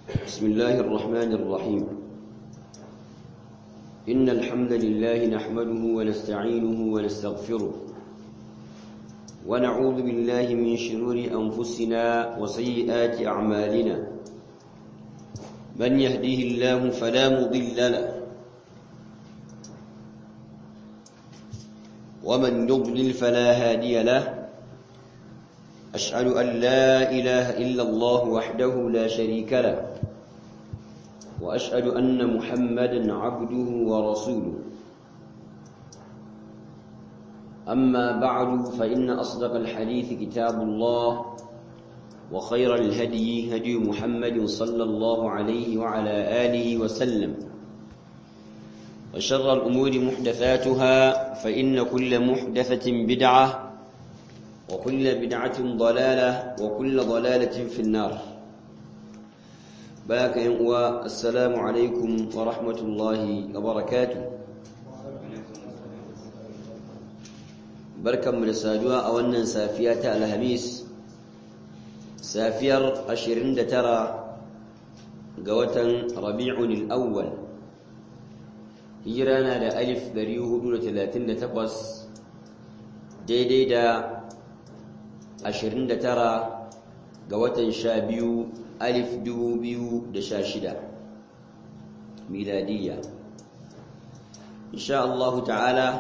بسم الله الرحمن الرحيم إن الحمد لله نحمده ونستعينه ونستغفره ونعوذ بالله من شرور أنفسنا وسيئات أعمالنا من يهديه الله فلا مضل له ومن يضلل فلا هادي له أشهد أن لا إله إلا الله وحده لا شريك له وأشهد أن محمدا عبده ورسوله أما بعد فإن أصدق الحديث كتاب الله وخير الهدي هدي محمد صلى الله عليه وعلى آله وسلم وشر الأمور محدثاتها فإن كل محدثة بدعة وكل بدعة ضلالة وكل ضلالة في النار باك ينقوى السلام عليكم ورحمة الله وبركاته بركة من الساجوة أولا سافية الهميس سافير أشرين ترى قوة ربيع الأول هجرانا لألف دريه دولة ثلاثين تقص daidai da 29 ga watan 12 alif 2016 miladiyya insha Allah ta'ala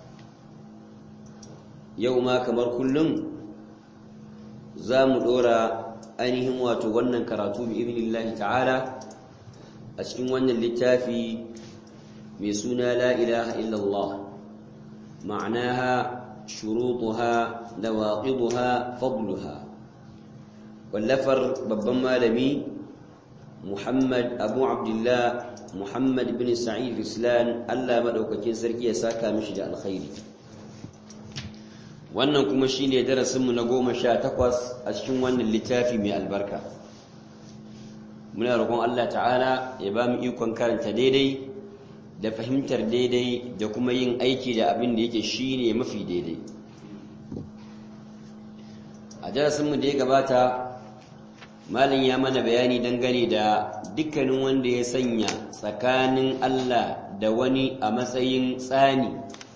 yau ma kamar kullum za mu dora ainihin wato wannan karatu bi ibnillahi ta'ala a cikin wannan littafi mai suna la ilaha illallah ma'anaha شروطها نواقضها فضلها واللفر babban malami Muhammad Abu Abdullah Muhammad bin Sa'id Islan Allah madaukakin sarki ya saka mishi da alkhairi wannan kuma shine darasin mu na 18 a cikin wannan littafi mai albarka muna roƙon Allah ta'ala ya ba mu ikon karanta daidai da fahimtar daidai da kuma yin aiki da abin da yake shine mafi daidai a darasinmu da ya gabata malin ya mana bayani dangane da dukkanin wanda ya sanya tsakanin Allah da wani a matsayin tsani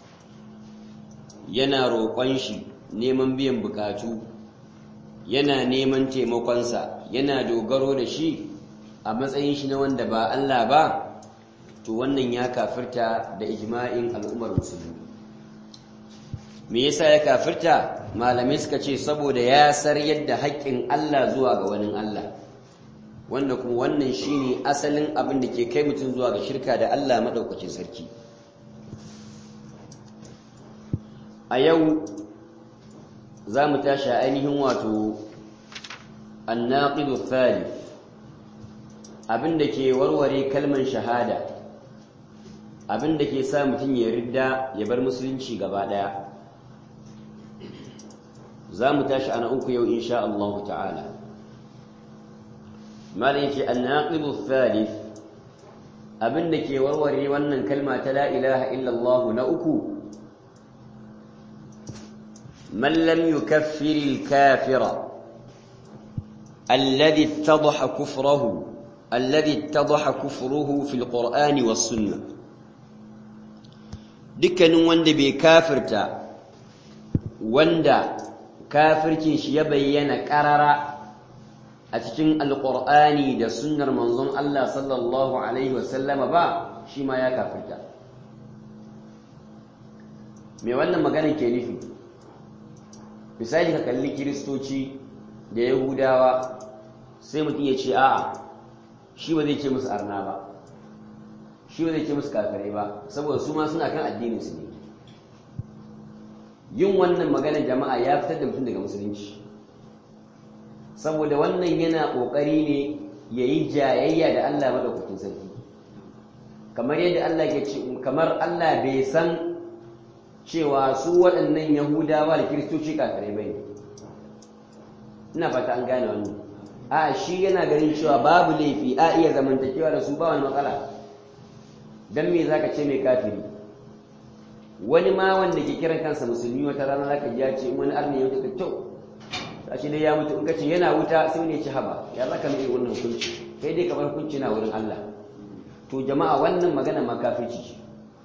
yana roƙon shi neman biyan bukatu yana neman taimakonsa yana dogaro da shi a matsayin shi na wanda ba Allah ba to wannan ya kafirta da ijma'in al'ummar musulmi me yasa ya kafirta malamai suka ce saboda ya sar yadda haƙƙin Allah zuwa ga wani Allah wanda kuma wannan shine asalin abin da ke kai mutum zuwa ga shirka da Allah madaukakin sarki a yau za mu tashi ainihin wato annaqidu thalith abin da ke warware kalman shahada abin da ke sa mutum ya ridda ya bar musulunci gaba ɗaya za mu tashi ana uku yau insha Allah ta'ala malin ce annaqidu thalith abin da ke warware wannan kalma ta la ilaha illallah na uku man lam yukaffir al-kafira alladhi ittadaha kufruhu alladhi ittadaha kufruhu fi al-qur'ani was-sunnah dukkanin wanda bai kafirta wanda kafircin shi ya bayyana ƙarara a cikin alƙur'ani da sunnar manzon Allah sallallahu alaihi wasallama ba shi ma ya kafirta me wannan magana ke nufi misali ka kalli kiristoci da yahudawa sai mutum ya ce a'a shi ba zai ce musu arna ba shi ba zai ce musu kafirai ba saboda su ma suna kan addinin su ne yin wannan maganar jama'a ya fitar da mutum daga musulunci saboda wannan yana kokari ne ya yi jayayya da Allah madaukakin sarki kamar yadda Allah ke ce kamar Allah bai san cewa su waɗannan yahudawa da kiristoci kafirai bai ina fata an gane wannan a shi yana ganin cewa babu laifi a iya zamantakewa da su ba wani matsala dan me zaka ce mai kafiri wani ma wanda ke kiran kansa musulmi wata rana zaka ji ya ce wani arni ya wuce to a shi dai ya mutu in ka ce yana wuta sai ne ci haba ya zaka mai wannan hukunci kai dai kamar hukunci na wurin Allah to jama'a wannan magana makafirci ce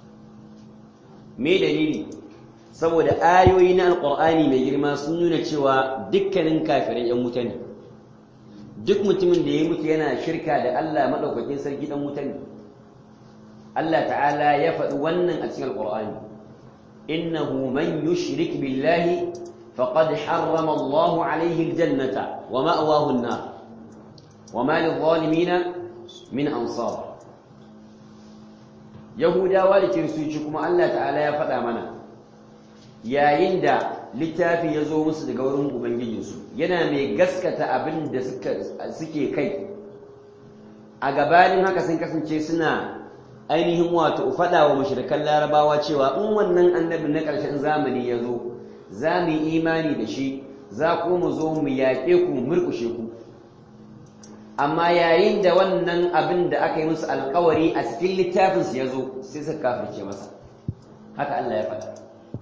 me dalili saboda ayoyi na alqur'ani mai girma sun nuna cewa dukkanin kafirai yan wuta ne duk mutumin da ya mutu yana shirka da Allah madaukakin sarki dan wuta ne Allah ta'ala ya faɗi wannan a cikin alqur'ani innahu man yushrik billahi faqad harrama Allah alayhi aljannata wa ma'wahu an-nar wa ma lidh-dhalimin min ansar yahudawa da kiristoci kuma Allah ta'ala ya faɗa mana yayin da littafi ya zo musu daga wurin ubangijinsu yana mai gaskata abin da suke kai a gabanin haka sun kasance suna ainihin wato faɗa wa mashirkan larabawa cewa in wannan annabi na ƙarshen zamani ya zo za mu yi imani da shi za ku mu zo mu yaƙe ku murkushe ku amma yayin da wannan abin da aka yi musu alkawari a cikin littafinsu ya zo sai suka kafirce masa haka Allah ya faɗa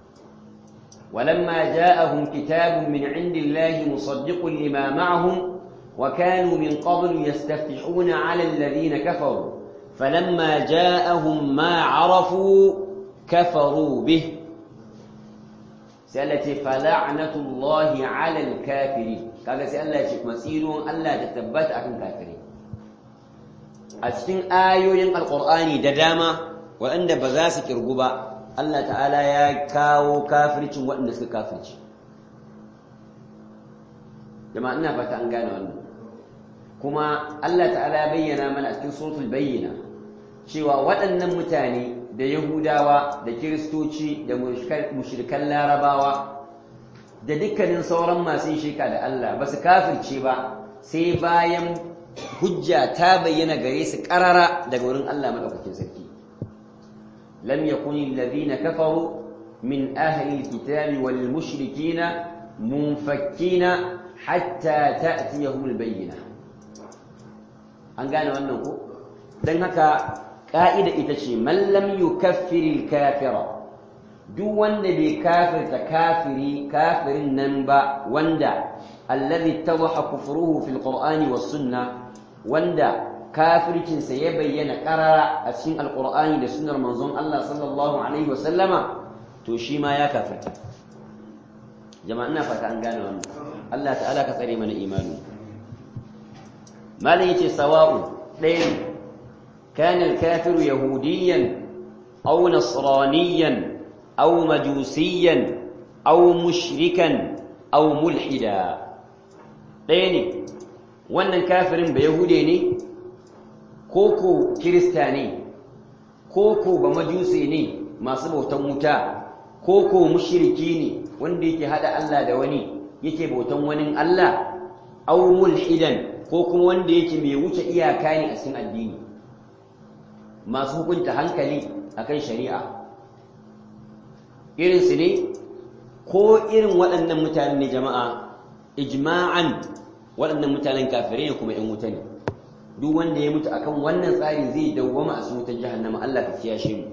ولما جاءهم كتاب من عند الله مصدق لما معهم وكانوا من قبل يستفتحون على الذين كفروا فلما جاءهم ما عرفوا كفروا به سألتي فلعنة الله على الكافرين kaga sai Allah ya ce masirun Allah da tabbata akan kafiri a cikin ayoyin alqur'ani da dama waɗanda ba za su kirgu ba Allah ta'ala ya kawo kafircin waɗanda suka kafirci jama'a ina fata an gane wannan kuma Allah ta'ala ya bayyana mana a cikin suratul bayyina cewa waɗannan mutane da yahudawa da kiristoci da mushrikan larabawa da dukkanin sauran masu shirka da Allah ba su kafirce ba sai bayan hujja ta bayyana gare su karara daga wurin Allah madaukakin sarki lam yakuni alladhina kafaru min ahli alkitabi wal mushrikina munfakkina hatta ta'tiyahum albayyina an gane wannan ko dan haka ka'ida ita ce man lam yukaffir alkafira duk wanda bai kafirta kafiri kafirin nan ba wanda alladhi tawaha kufruhu fil qur'ani was sunna wanda kafircin sa ya bayyana qarara a cikin alqur'ani da sunnar manzon Allah sallallahu alaihi wasallama to shi ma ya kafirta jama'a ina fata an gane wannan Allah ta'ala ka tsare mana imani malam yace sawa'u ɗaya kana al-kafiru yahudiyan aw nasraniyan أو مجوسيا أو مشركا أو ملحدا ɗaya wannan kafirin ba yahude ne ko ko kirista ne ko ko ba majusi ne masu bautan wuta ko ko mushriki ne wanda yake hada Allah da wani yake bautan wani Allah aw mulhidan ko kuma wanda yake mai wuce iyaka ne a cikin addini masu hukunta hankali akan shari'a irinsu ne ko irin waɗannan mutane ne jama'a ijma'an waɗannan mutanen kafirai ne kuma 'yan wuta ne duk wanda ya mutu akan wannan tsari zai dawwama a cikin wutar jahannama Allah ka kiyashe mu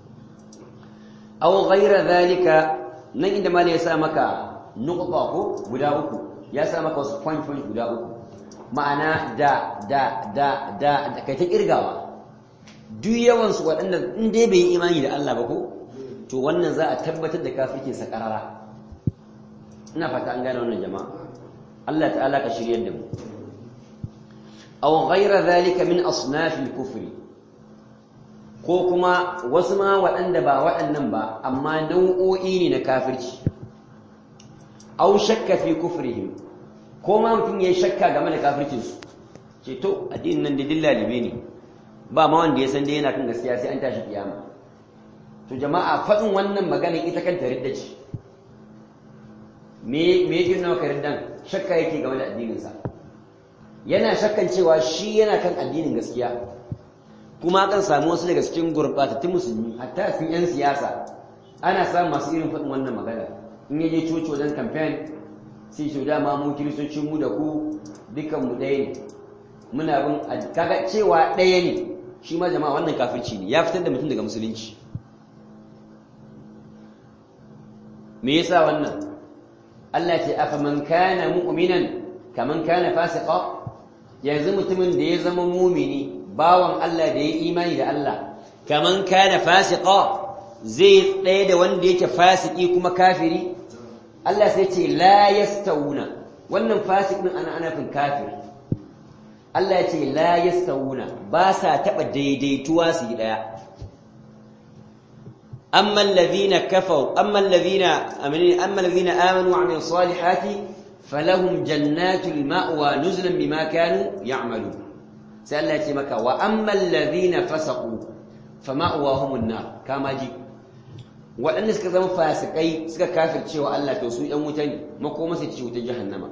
aw ghayra zalika nan inda mali ya sa maka nuqta ko guda uku ya sa maka wasu point point guda uku ma'ana da da da da da kai ta kirgawa duk yawan su waɗanda in dai bai yi imani da Allah ba ko to wannan za a tabbatar da kafirkin sa karara ina fata an gane wannan jama'a Allah ta'ala ka shiryar da mu aw ghayra zalika min asnaf al-kufr ko kuma wasu ma waɗanda ba waɗannan ba amma nau'o'i ne na kafirci aw shakka fi kufrihim ko ma mutum yayi shakka game da kafircin su ce to addinin nan da dillalibe ne ba ma wanda ya san dai yana kan gaskiya sai an tashi kiyama to jama'a faɗin wannan magana ita kanta ridda ce me me yake nuna ka riddan shakka yake game da addinin sa yana shakkan cewa shi yana kan addinin gaskiya kuma kan samu wasu daga cikin gurbatattun musulmi hatta cikin yan siyasa ana samun masu irin faɗin wannan magana in yaje coci wajen campaign sai shi dama mu kiristocin mu da ku dukkan mu ɗaya ne muna bin kaga cewa ɗaya ne shi ma jama'a wannan kafirci ne ya fitar da mutum daga musulunci me yasa wannan Allah ce afa man kana mu'minan kaman kana fasiqa yanzu mutumin da ya zama mumini bawan Allah da ya imani da Allah kaman kana fasiqa zai ɗaya da wanda yake fasiki kuma kafiri Allah sai ce la yastawuna wannan fasik din ana ana fin kafiri Allah ya ce la yastawuna ba sa taba daidaituwa su yi daya amma alladhina kafaru amma alladhina amanu amma alladhina amanu wa amilus salihati falahum jannatul ma'wa nuzulan bima kanu ya'malun sai Allah ya ce maka wa amma alladhina fasaqu fama'wahumun nar kama ji waɗanda suka zama fasikai suka kafircewa Allah to su ‘yan wuta ne makoma su ci wuta jahannama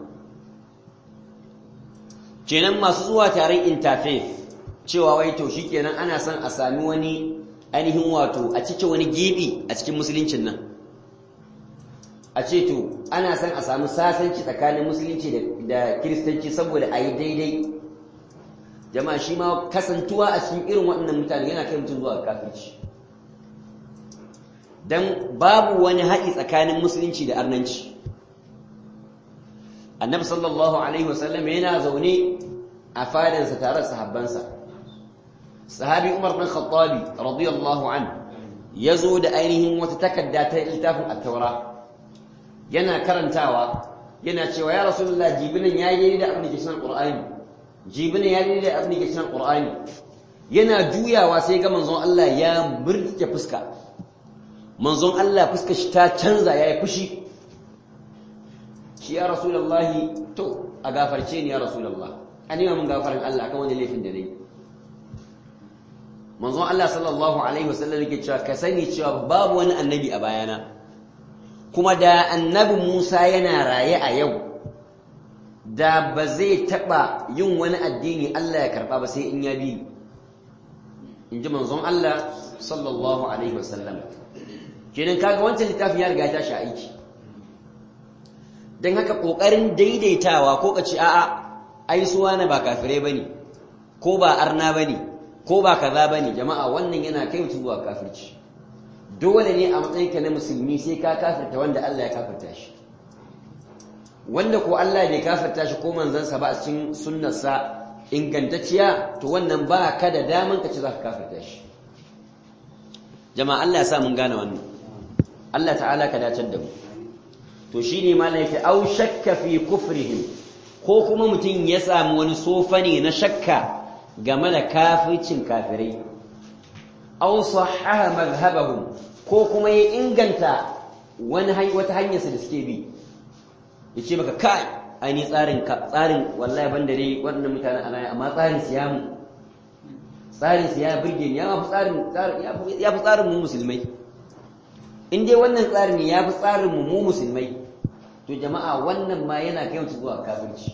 kenan masu zuwa taron interfaith cewa wai to shi kenan ana son a sami wani ainihin wato a cikin wani gibi a cikin musuluncin nan a ce to ana son a sami sasanci tsakanin musulunci da kiristanci saboda a yi daidai jama'a shi ma kasantuwa a cikin irin waɗannan mutane yana kai mutum zuwa kafirci don babu wani haɗi tsakanin musulunci da arnanci annabi sallallahu alaihi wasallam yana zaune a fadansa tare da sahabbansa sahabi umar bin khattabi radiyallahu an ya zo da ainihin wata takarda ta littafin at-taura yana karantawa yana cewa ya rasulullah jibinan ya yi da abin da ke cikin qur'ani jibinan ya yi da abin da ke cikin qur'ani yana juyawa sai ga manzon Allah ya murke fuska manzon Allah fuskar shi ta canza yayi fushi shi ya rasulullahi to a gafarce ni ya rasulullah an yi mun gafarin Allah akan wani laifin da nayi manzon Allah sallallahu alaihi wasallam yake cewa ka sani cewa babu wani annabi a bayana kuma da annabi Musa yana raye a yau da ba zai taba yin wani addini Allah ya karba ba sai in ya bi in ji manzon Allah sallallahu alaihi wasallam kenan kaga wancan littafin ya riga ta shi aiki don haka kokarin daidaitawa ko ka ce a'a ai suwa na ba kafirai bane ko ba arna bane ko ba kaza bane jama'a wannan yana kai mutum zuwa kafirci dole ne a matsayin ka na musulmi sai ka kafirta wanda Allah ya kafirta shi wanda ko Allah bai kafirta shi ko manzansa ba a cikin sunnarsa ingantacciya to wannan ba ka da daman ka ce za ka kafirta shi jama'a Allah ya sa mun gane wannan Allah ta'ala ka dacar da mu to shine malam yake au shakka fi kufrihim ko kuma mutum ya samu wani sofa ne na shakka game da kafircin kafirai au sahaha madhhabahum ko kuma ya inganta wani wata hanyar da suke bi yace maka kai ai ni tsarin tsarin wallahi banda dai wannan mutanen ana amma tsarin siyamu tsarin siya burge ni ya fi tsarin ya fi tsarin mu musulmai in dai wannan tsarin ya fi tsarin mu mu musulmai to jama'a wannan ma yana kai mutu zuwa kafirci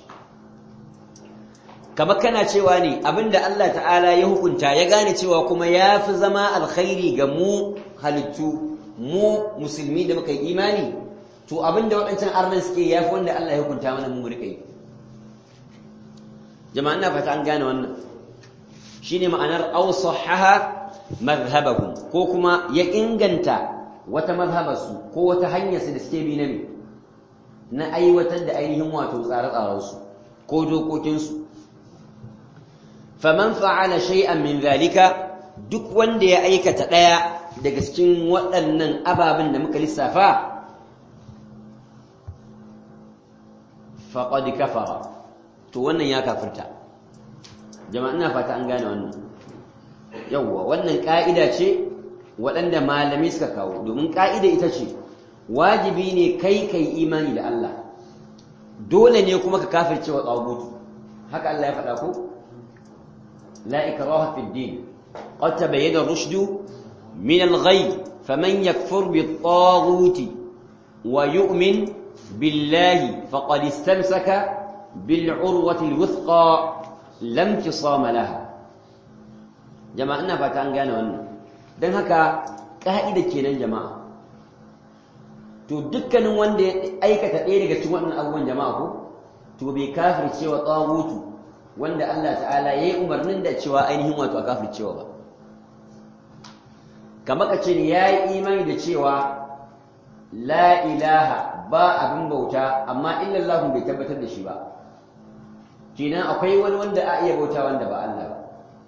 kamar kana cewa ne abinda Allah ta'ala ya hukunta ya gane cewa kuma ya fi zama alkhairi ga mu halittu mu musulmi da muka yi imani to abinda waɗancan arnan suke ya fi wanda Allah ya hukunta mana mu rika yi jama'a ina fata an gane wannan shine ma'anar awsahaha madhhabahum ko kuma ya inganta wata mazhabarsu ko wata hanyarsu da suke bi na me na aiwatar da ainihin wato tsare-tsarensu ko dokokinsu faman fa'ala shay'an min zalika duk wanda ya aikata ɗaya daga cikin waɗannan ababen da muka lissafa faqad kafara to wannan ya kafirta jama'a ina fata an gane wannan yawwa wannan ka'ida ce waɗanda malamai suka kawo domin ƙa'ida ita ce wajibi ne kai kai imani da Allah dole ne kuma ka kafirce wa tsagutu haka Allah ya faɗa ko la ikraha fi din qad tabayyana rushdu min al-ghay faman yakfur bi at wa yu'min billahi faqad istamsaka bil urwati al-wuthqa lam tisama laha jama'a ina fata an gane wannan don haka ƙa'ida kenan jama'a to dukkanin wanda ya aikata ɗaya daga cikin waɗannan abubuwan jama'a ko to bai kafircewa tsagutu wanda Allah ta'ala ya yi umarnin da cewa ainihin wato a kafircewa ba kamar ka ce ya yi imani da cewa la ilaha ba abin bauta amma illallahu bai tabbatar da shi ba kenan akwai wani wanda a iya bauta wanda ba Allah ba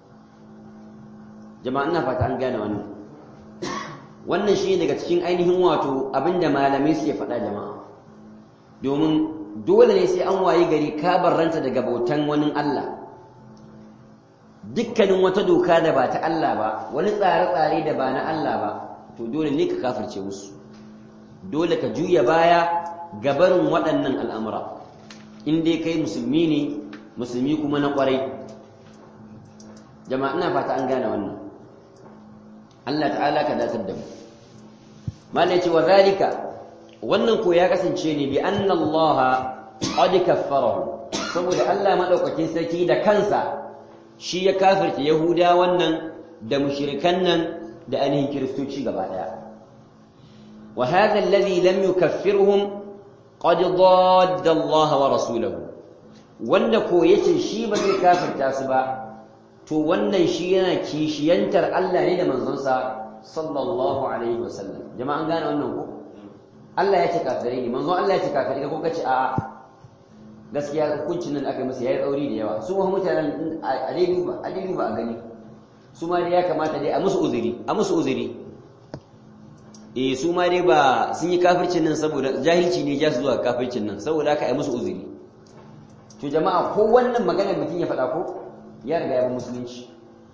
jama'a ina fata an gane wannan wannan shi daga cikin ainihin wato abinda malamai suke faɗa jama'a domin dole ne sai an wayi gari ka barranta daga bautan wani Allah dukkanin wata doka da ba ta Allah ba wani tsare-tsare da ba na Allah ba to dole ne ka kafirce musu dole ka juya baya gabarin waɗannan al'amura in dai kai musulmi ne musulmi kuma na ƙwarai jama'a ina fata an gane wannan Allah ta'ala ka datar da mu malai ce wa zalika wannan ko ya kasance ne bi anna Allah qad kaffarahu saboda Allah madaukakin sarki da kansa shi ya kafirta yahuda wannan da mushrikan nan da ainihin kiristoci gaba daya wa hadha alladhi lam yukaffirhum qad dadda Allah wa rasulahu wanda ko yace shi ba zai kafirta su ba to wannan shi yana kishiyantar Allah ne da manzonsa sallallahu alaihi wasallam jama'an gane wannan ko Allah ya ce kafirai ne manzon Allah ya ce kafirai ko kace a'a gaskiya hukuncin nan aka masa yayi tsauri da yawa su ma mutanen a dai duba a dai duba a gani su ma dai ya kamata dai a musu uzuri a musu uzuri eh su ma dai ba sun yi kafircin nan saboda jahilci ne ja su zuwa kafircin nan saboda haka ai musu uzuri to jama'a ko wannan maganar mutum ya faɗa ko ya riga ya bi musulunci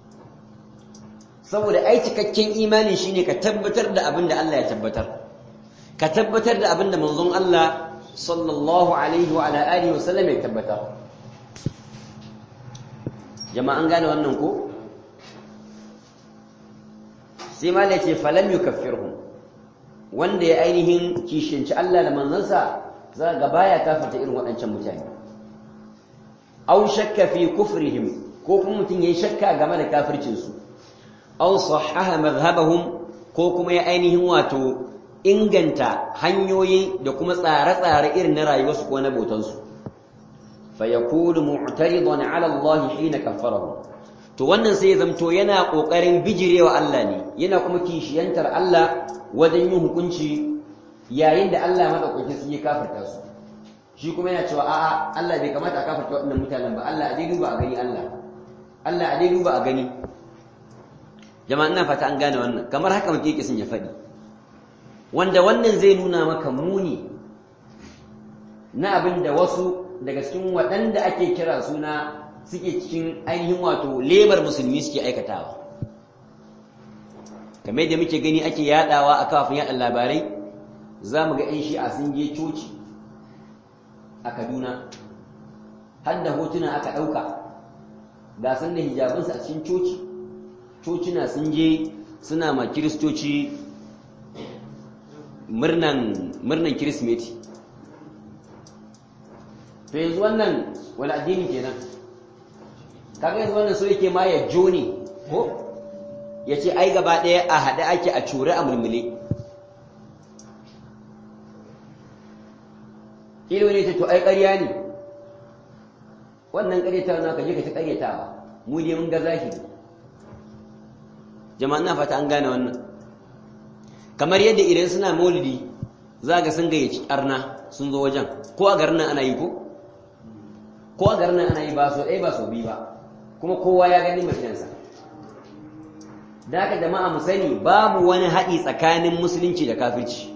saboda ai cikakken imani shine ka tabbatar da abin da Allah ya tabbatar ka tabbatar da abin da manzon Allah sallallahu alaihi wa ala alihi wa sallam ya tabbatar jama'an gane wannan ko sai ma ce falam yukaffirhum wanda ya ainihin kishinci Allah da manzansa za ga baya kafirta irin waɗancan mutane aw shakka fi kufrihim ko kuma mutum yayi shakka game da kafircin su aw sahaha madhhabahum ko kuma ya ainihin wato inganta hanyoyi da kuma tsare-tsare irin na rayuwarsu ko na bautansu fa yakunu mu'taridan 'ala Allah hina kaffarahu to wannan sai ya zamto yana kokarin bijirewa Allah ne yana kuma kishiyantar Allah wajen yin hukunci yayin da Allah madaukakin su ya kafirta su shi kuma yana cewa a'a Allah bai kamata a kafirta waɗannan mutanen ba Allah a dai duba a gani Allah Allah a dai duba a gani jama'a ina fata an gane wannan kamar haka muke kisin ya faɗi wanda wannan zai nuna maka muni na abin da wasu daga cikin waɗanda ake kira suna suke cikin ainihin wato lebar musulmi suke aikatawa kamar da muke gani ake yadawa a kafin yaɗa labarai za mu ga 'yan shi'a sun je coci a kaduna har da hotuna aka ɗauka ga sun da hijabinsu a cikin coci cocina sun je suna ma kiristoci murnan kirismeti to yanzu wannan wani addini kenan kaga yanzu wannan so yake ma ya jone ko ya ce ai gaba ɗaya a haɗe ake a cure a mulmule ilo ne ta to ai ƙarya ne wannan ƙaryatawa na ka je ka ta ƙaryatawa mu ne mun ga zahiri jama'a na fata an gane wannan kamar yadda idan suna maulidi za ga sun gayyaci arna sun zo wajen ko a garin nan ana yi ko ko a garin nan ana yi ba so ɗaya ba so biyu ba kuma kowa ya gani mafiyansa da haka jama'a mu sani babu wani haɗi tsakanin musulunci da kafirci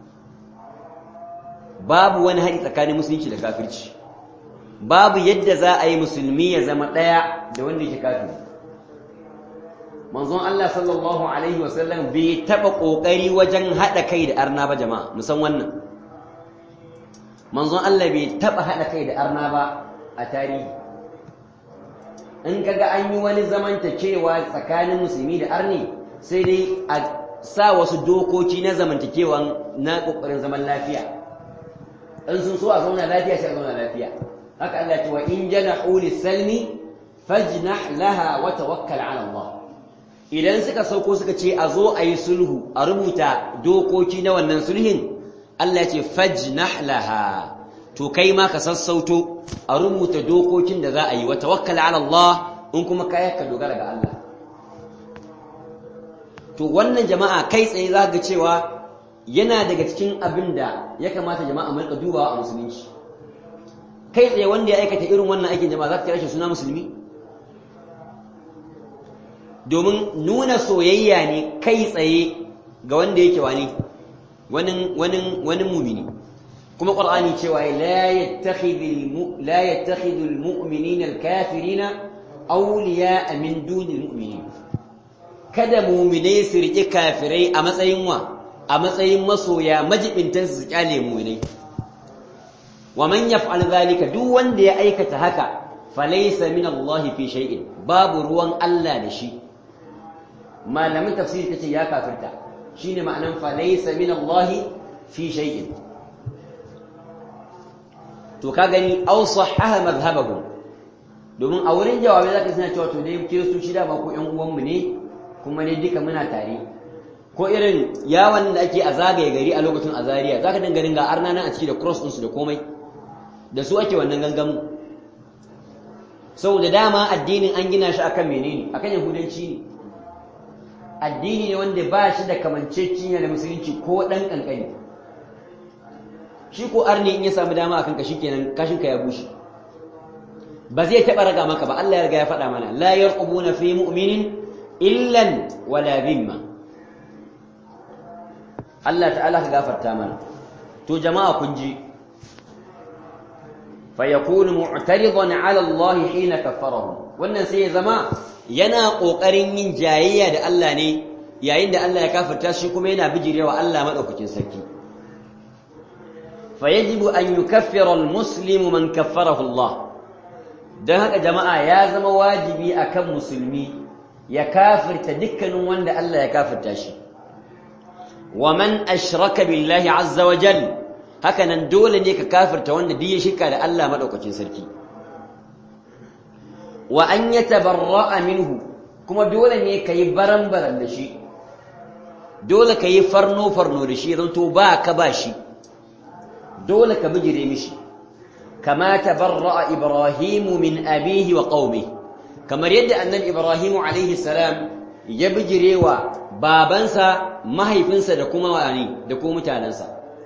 babu wani haɗi tsakanin musulunci da kafirci babu yadda za a yi musulmi ya zama ɗaya da wanda yake kafiri manzon Allah sallallahu alaihi wasallam bai taɓa ƙoƙari wajen haɗa kai da arna ba jama'a musan wannan manzon Allah bai taɓa haɗa kai da arna ba a tarihi in kaga an yi wani zamantakewa tsakanin musulmi da arni sai dai a sa wasu dokoki na zamantakewa na ƙoƙarin zaman lafiya in sun so a zauna lafiya sai a zauna lafiya haka Allah ce wa in janahu lis-salmi fajnah laha wa tawakkal 'ala Allah idan suka sauko suka ce a zo a yi sulhu a rubuta dokoki na wannan sulhin Allah ce fajnah laha to kai ma ka sassauto a rubuta dokokin da za a yi wa tawakkal 'ala Allah in kuma kai ka dogara ga Allah to wannan jama'a kai tsaye za ga cewa yana daga cikin abin da ya kamata jama'a mu rika dubawa a musulunci kai tsaye wanda ya aikata irin wannan aikin jama'a za ka kira shi suna musulmi domin nuna soyayya ne kai tsaye ga wanda yake wani wani wani wani mumini kuma qur'ani cewa la yattakhidul la yattakhidul mu'minina al-kafirina awliya'a min dunil mu'minin kada mu'minai su riƙe kafirai a matsayin wa a matsayin masoya majibintan su kyale mu'minai wa man yaf'al zalika duk wanda ya aikata haka falaysa min Allah fi shay'in babu ruwan Allah da shi malamin tafsiri kace ya kafirta shine ma'anan falaysa min Allah fi shay'in to ka gani aw sahaha madhhabahum domin a wurin jawabi zaka suna cewa to dai kiristoci da ba ko ƴan uwanmu ne kuma ne duka muna tare ko irin yawon da ake a zagaye gari a lokacin azariya zaka dinga dinga arna nan a ciki da cross ɗinsu da komai da su ake wannan gangamu saboda dama addinin an gina shi akan menene akan yahudanci ne addini ne wanda ba shi da kamancecciya da musulunci ko ɗan ƙanƙani shi ko arni in ya samu dama akan ka shikenan kashinka ya bushe ba zai taɓa raga maka ba Allah ya riga ya faɗa mana la yarqubuna fi mu'minin illan wala bimma Allah ta'ala ka gafarta mana to jama'a kun ji fa yakunu mu'taridan 'ala Allah hina kaffarahu wannan sai ya zama yana kokarin yin jayayya da Allah ne yayin da Allah ya kafarta shi kuma yana bijirewa Allah madaukakin sarki fa yajibu an yukaffira al-muslimu man kaffarahu Allah dan haka jama'a ya zama wajibi akan musulmi ya kafirta dukkanin wanda Allah ya kafirta shi wa man ashraka billahi azza wa jal haka nan dole ne ka kafirta wanda duk ya shirka da Allah madaukakin sarki wa an yatabarra'a minhu kuma dole ne ka yi baran-baran da shi dole ka yi farno-farno da shi zanto ba ka ba shi dole ka bijire mishi kama tabarra'a ibrahimu min abihi wa qaumi kamar yadda annabi ibrahimu alaihi salam ya bijire wa babansa mahaifinsa da kuma wani da kuma mutanensa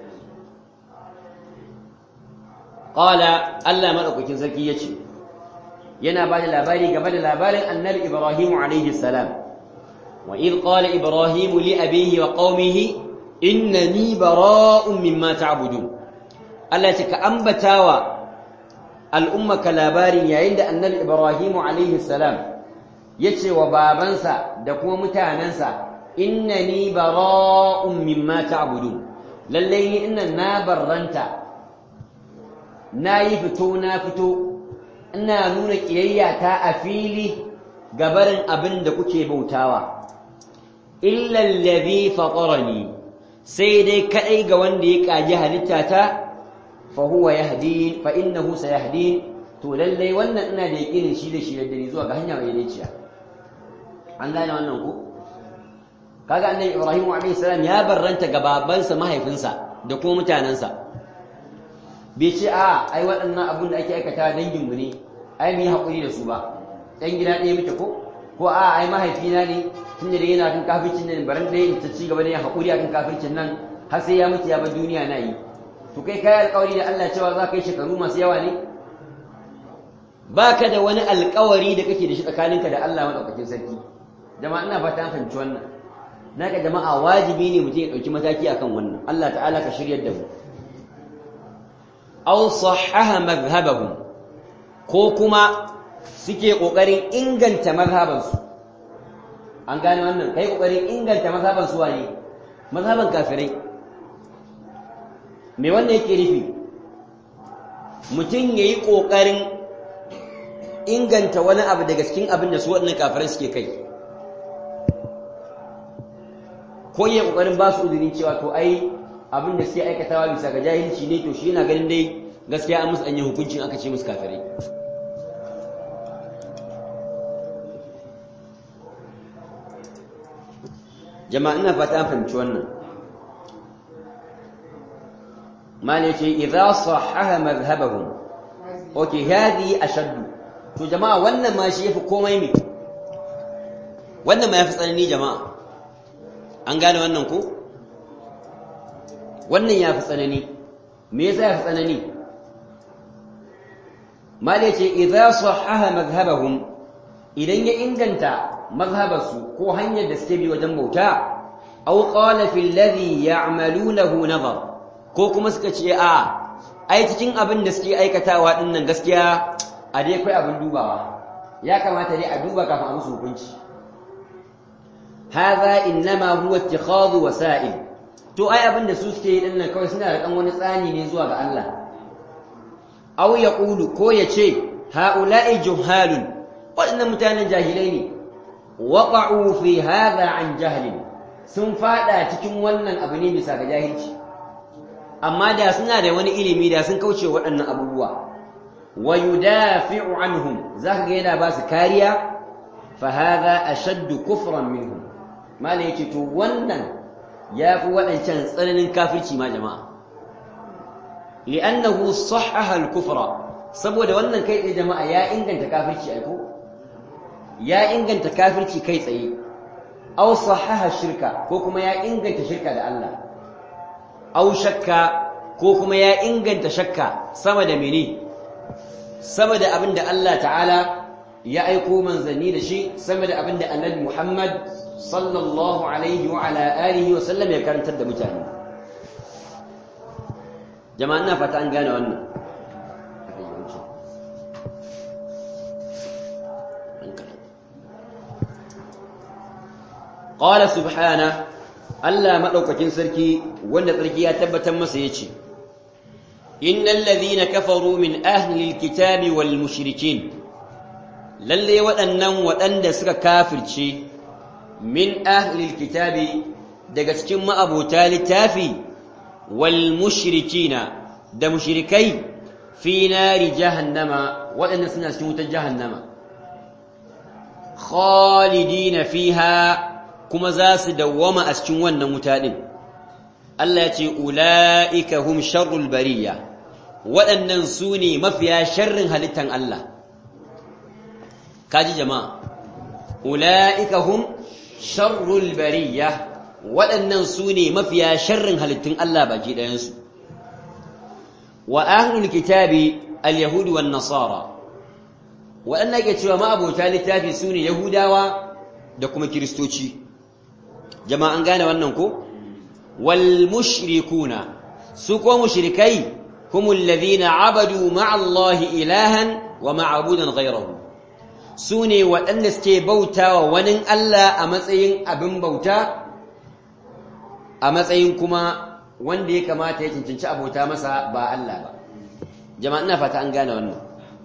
qala Allah madaukakin sarki yace yana ba da labari game da labarin annabi Ibrahim alaihi salam wa id qala Ibrahim li abihi wa qaumihi innani bara'un mimma ta'budun Allah ya ka ambatawa al'ummaka labarin yayin da annabi Ibrahim alaihi salam yace wa babansa da kuma mutanansa innani bara'un mimma ta'budun lalle ni inna na barranta nayi fito na fito ina nuna ƙiyayyata a fili gabarin abin da kuke bautawa illal ladhi fatarani sai dai kadai ga wanda ya kaji halittata fa huwa yahdi fa innahu sayahdi to lallai wannan ina da yakinin shi da shi da ni zuwa ga hanya mai daiciya an gane wannan ku kaga annabi Ibrahim alayhi salam ya barranta ga babansa mahaifinsa da kuma mutanansa bai ce a ai waɗannan abun da ake aikata danginmu ne ai mu yi haƙuri da su ba ɗan gida ɗaya muke ko ko a ai mahaifina ne tun da yana kan kafircin nan baran ɗaya ta ci gaba da yin haƙuri akan kafircin nan har sai ya mutu ya bar duniya na yi to kai kai alƙawari da Allah cewa za ka yi shekaru masu yawa ne baka da wani alƙawari da kake da shi tsakaninka da Allah madaukakin sarki jama'a ina fata an fahimci wannan naka jama'a wajibi ne mutum ya ɗauki mataki akan wannan Allah ta'ala ka shiryar da mu aw sahaha madhhabahum ko kuma suke kokarin inganta mazhabansu an gane wannan kai kokarin inganta mazhaban su wane mazhaban kafirai me wannan yake nufi mutum yayi kokarin inganta wani abu daga cikin abin da su waɗannan kafirai suke kai ko yayi kokarin ba su uzurin cewa to ai abin da suke aikatawa bisa ga jahilci ne to shi yana ganin dai gaskiya an musu an yi hukuncin aka ce musu kafirai jama'a ina fata an fahimci wannan mali ce idza sahaha madhhabahum okay hadi ashaddu to jama'a wannan ma shi yafi komai me wannan ma yafi tsanani jama'a an gane wannan ko wannan ya fi tsanani me yasa ya fi tsanani mala ce idza sahaha madhhabahum idan ya inganta mazhabarsu ko hanyar da suke bi wajen bauta aw qala fil ladhi ya'malunahu nazar ko kuma suka ce a ai cikin abin da suke aikatawa din nan gaskiya a dai kai abin dubawa ya kamata dai a duba kafin a musu hukunci hadha innama huwa ittikhadhu wasa'il to ai abin da su suke yi din nan kawai suna da dan wani tsani ne zuwa ga Allah aw yaqulu ko yace haula'i juhalun waɗannan mutanen jahilai ne waqa'u fi hadha an jahlin sun fada cikin wannan abu ne bisa ga jahilci amma da suna da wani ilimi da sun kauce waɗannan abubuwa wa yudafi'u anhum zaka ga yana ba su kariya fa hadha ashaddu kufran minhum mala yake to wannan yafi waɗancan tsananin kafirci ma jama'a li'annahu sahhaha al-kufra saboda wannan kai tsaye jama'a ya inganta kafirci ai ko ya inganta kafirci kai tsaye aw sahaha shirka ko kuma ya inganta shirka da Allah aw shakka ko kuma ya inganta shakka sama da mene sama da abinda Allah ta'ala ya aiko manzanni da shi sama da abinda annabi Muhammad sallallahu alaihi wa ala alihi wa sallam ya karantar da mutane jama'a ina fata an gane wannan qala subhana Allah madaukakin sarki wanda sarki ya tabbatar masa yace innal ladhina kafaru min ahli alkitabi wal mushrikin lalle waɗannan waɗanda suka kafirce min ahli alkitabi daga cikin ma'abota littafi wal mushrikina da mushrikai fi nari jahannama waɗanda suna cikin wutar jahannama khalidina fiha kuma za su dawwama a cikin wannan wuta ɗin. Allah ya ce, Ula'ika hum sharrul bariya, waɗannan su ne mafiya sharrin halittan Allah. Kaji jama'a, Ula'ika hum sharrul bariya, waɗannan su ne mafiya sharrin halittun Allah baki ɗayansu. Wa ahlul kitabi al-Yahudu wa Nasara, waɗanda ke cewa ma'abota littafi su ne Yahudawa da kuma Kiristoci. jama'a an gane wannan ko wal mushrikuna su ko mushrikai humul ladhina abadu ma'a Allah ilahan wa ma'budan ghayrahu su ne waɗanda suke bautawa wani Allah a matsayin abin bauta a matsayin kuma wanda ya kamata ya cancanci abota masa ba Allah ba jama'a ina fata an gane wannan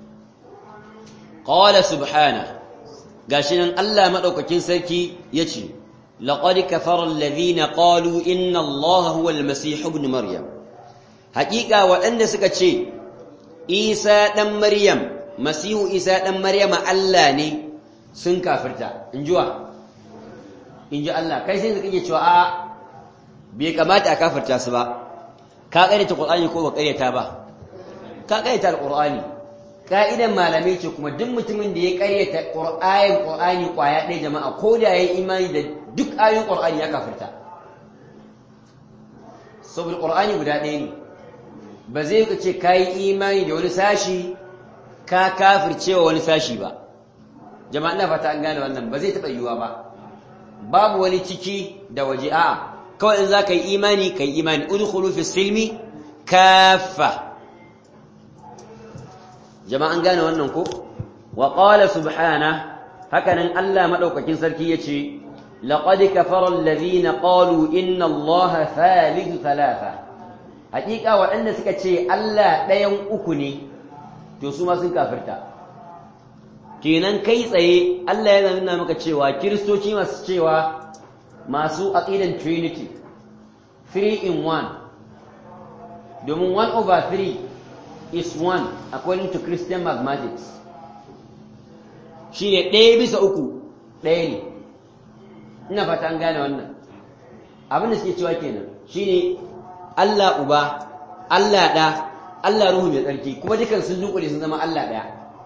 qala subhana gashi nan Allah madaukakin sarki yace لقد كفر الذين قالوا إن الله هو المسيح ابن مريم حقيقة وأن سكتشي إيسى دم مريم مسيح إيسى دم مريم الله ني سن كافرتا انجوا انجوا الله كي سن كي يتشوا bai kamata a kafarta su ba ka ƙaryata Qur'ani ko ba ƙaryata ba ka ƙaryata Al-Qur'ani ka'idan malamai ce kuma duk mutumin da ya ƙaryata Qur'anin Qur'ani kwaya ɗaya jama'a ko da yayi imani da duk ayoyin Qur'ani ya kafirta saboda Qur'ani guda ɗaya ne ba zai ka ce kai imani da wani sashi ka kafircewa wani sashi ba jama'a ina fata an gane wannan ba zai taɓa yiwuwa ba babu wani ciki da waje a'a kawai in za ka yi imani ka yi imani udkhulu fi silmi kaffa jama'an gane wannan ko wa qala subhana hakanan Allah madaukakin sarki yace laqad kafara alladhina qalu inna allaha thalithu thalatha hakika waɗanda suka ce Allah ɗayan uku ne to su ma sun kafirta kenan kai tsaye Allah yana nuna maka cewa kiristoci masu cewa masu aqidan trinity three in one domin one over three is one according to Christian mathematics shi ne ɗaya bisa uku ɗaya ne ina fata an gane wannan abin da suke cewa kenan shi ne Allah uba Allah ɗa Allah ruhu mai tsarki kuma dukan sun dunkule sun zama Allah ɗaya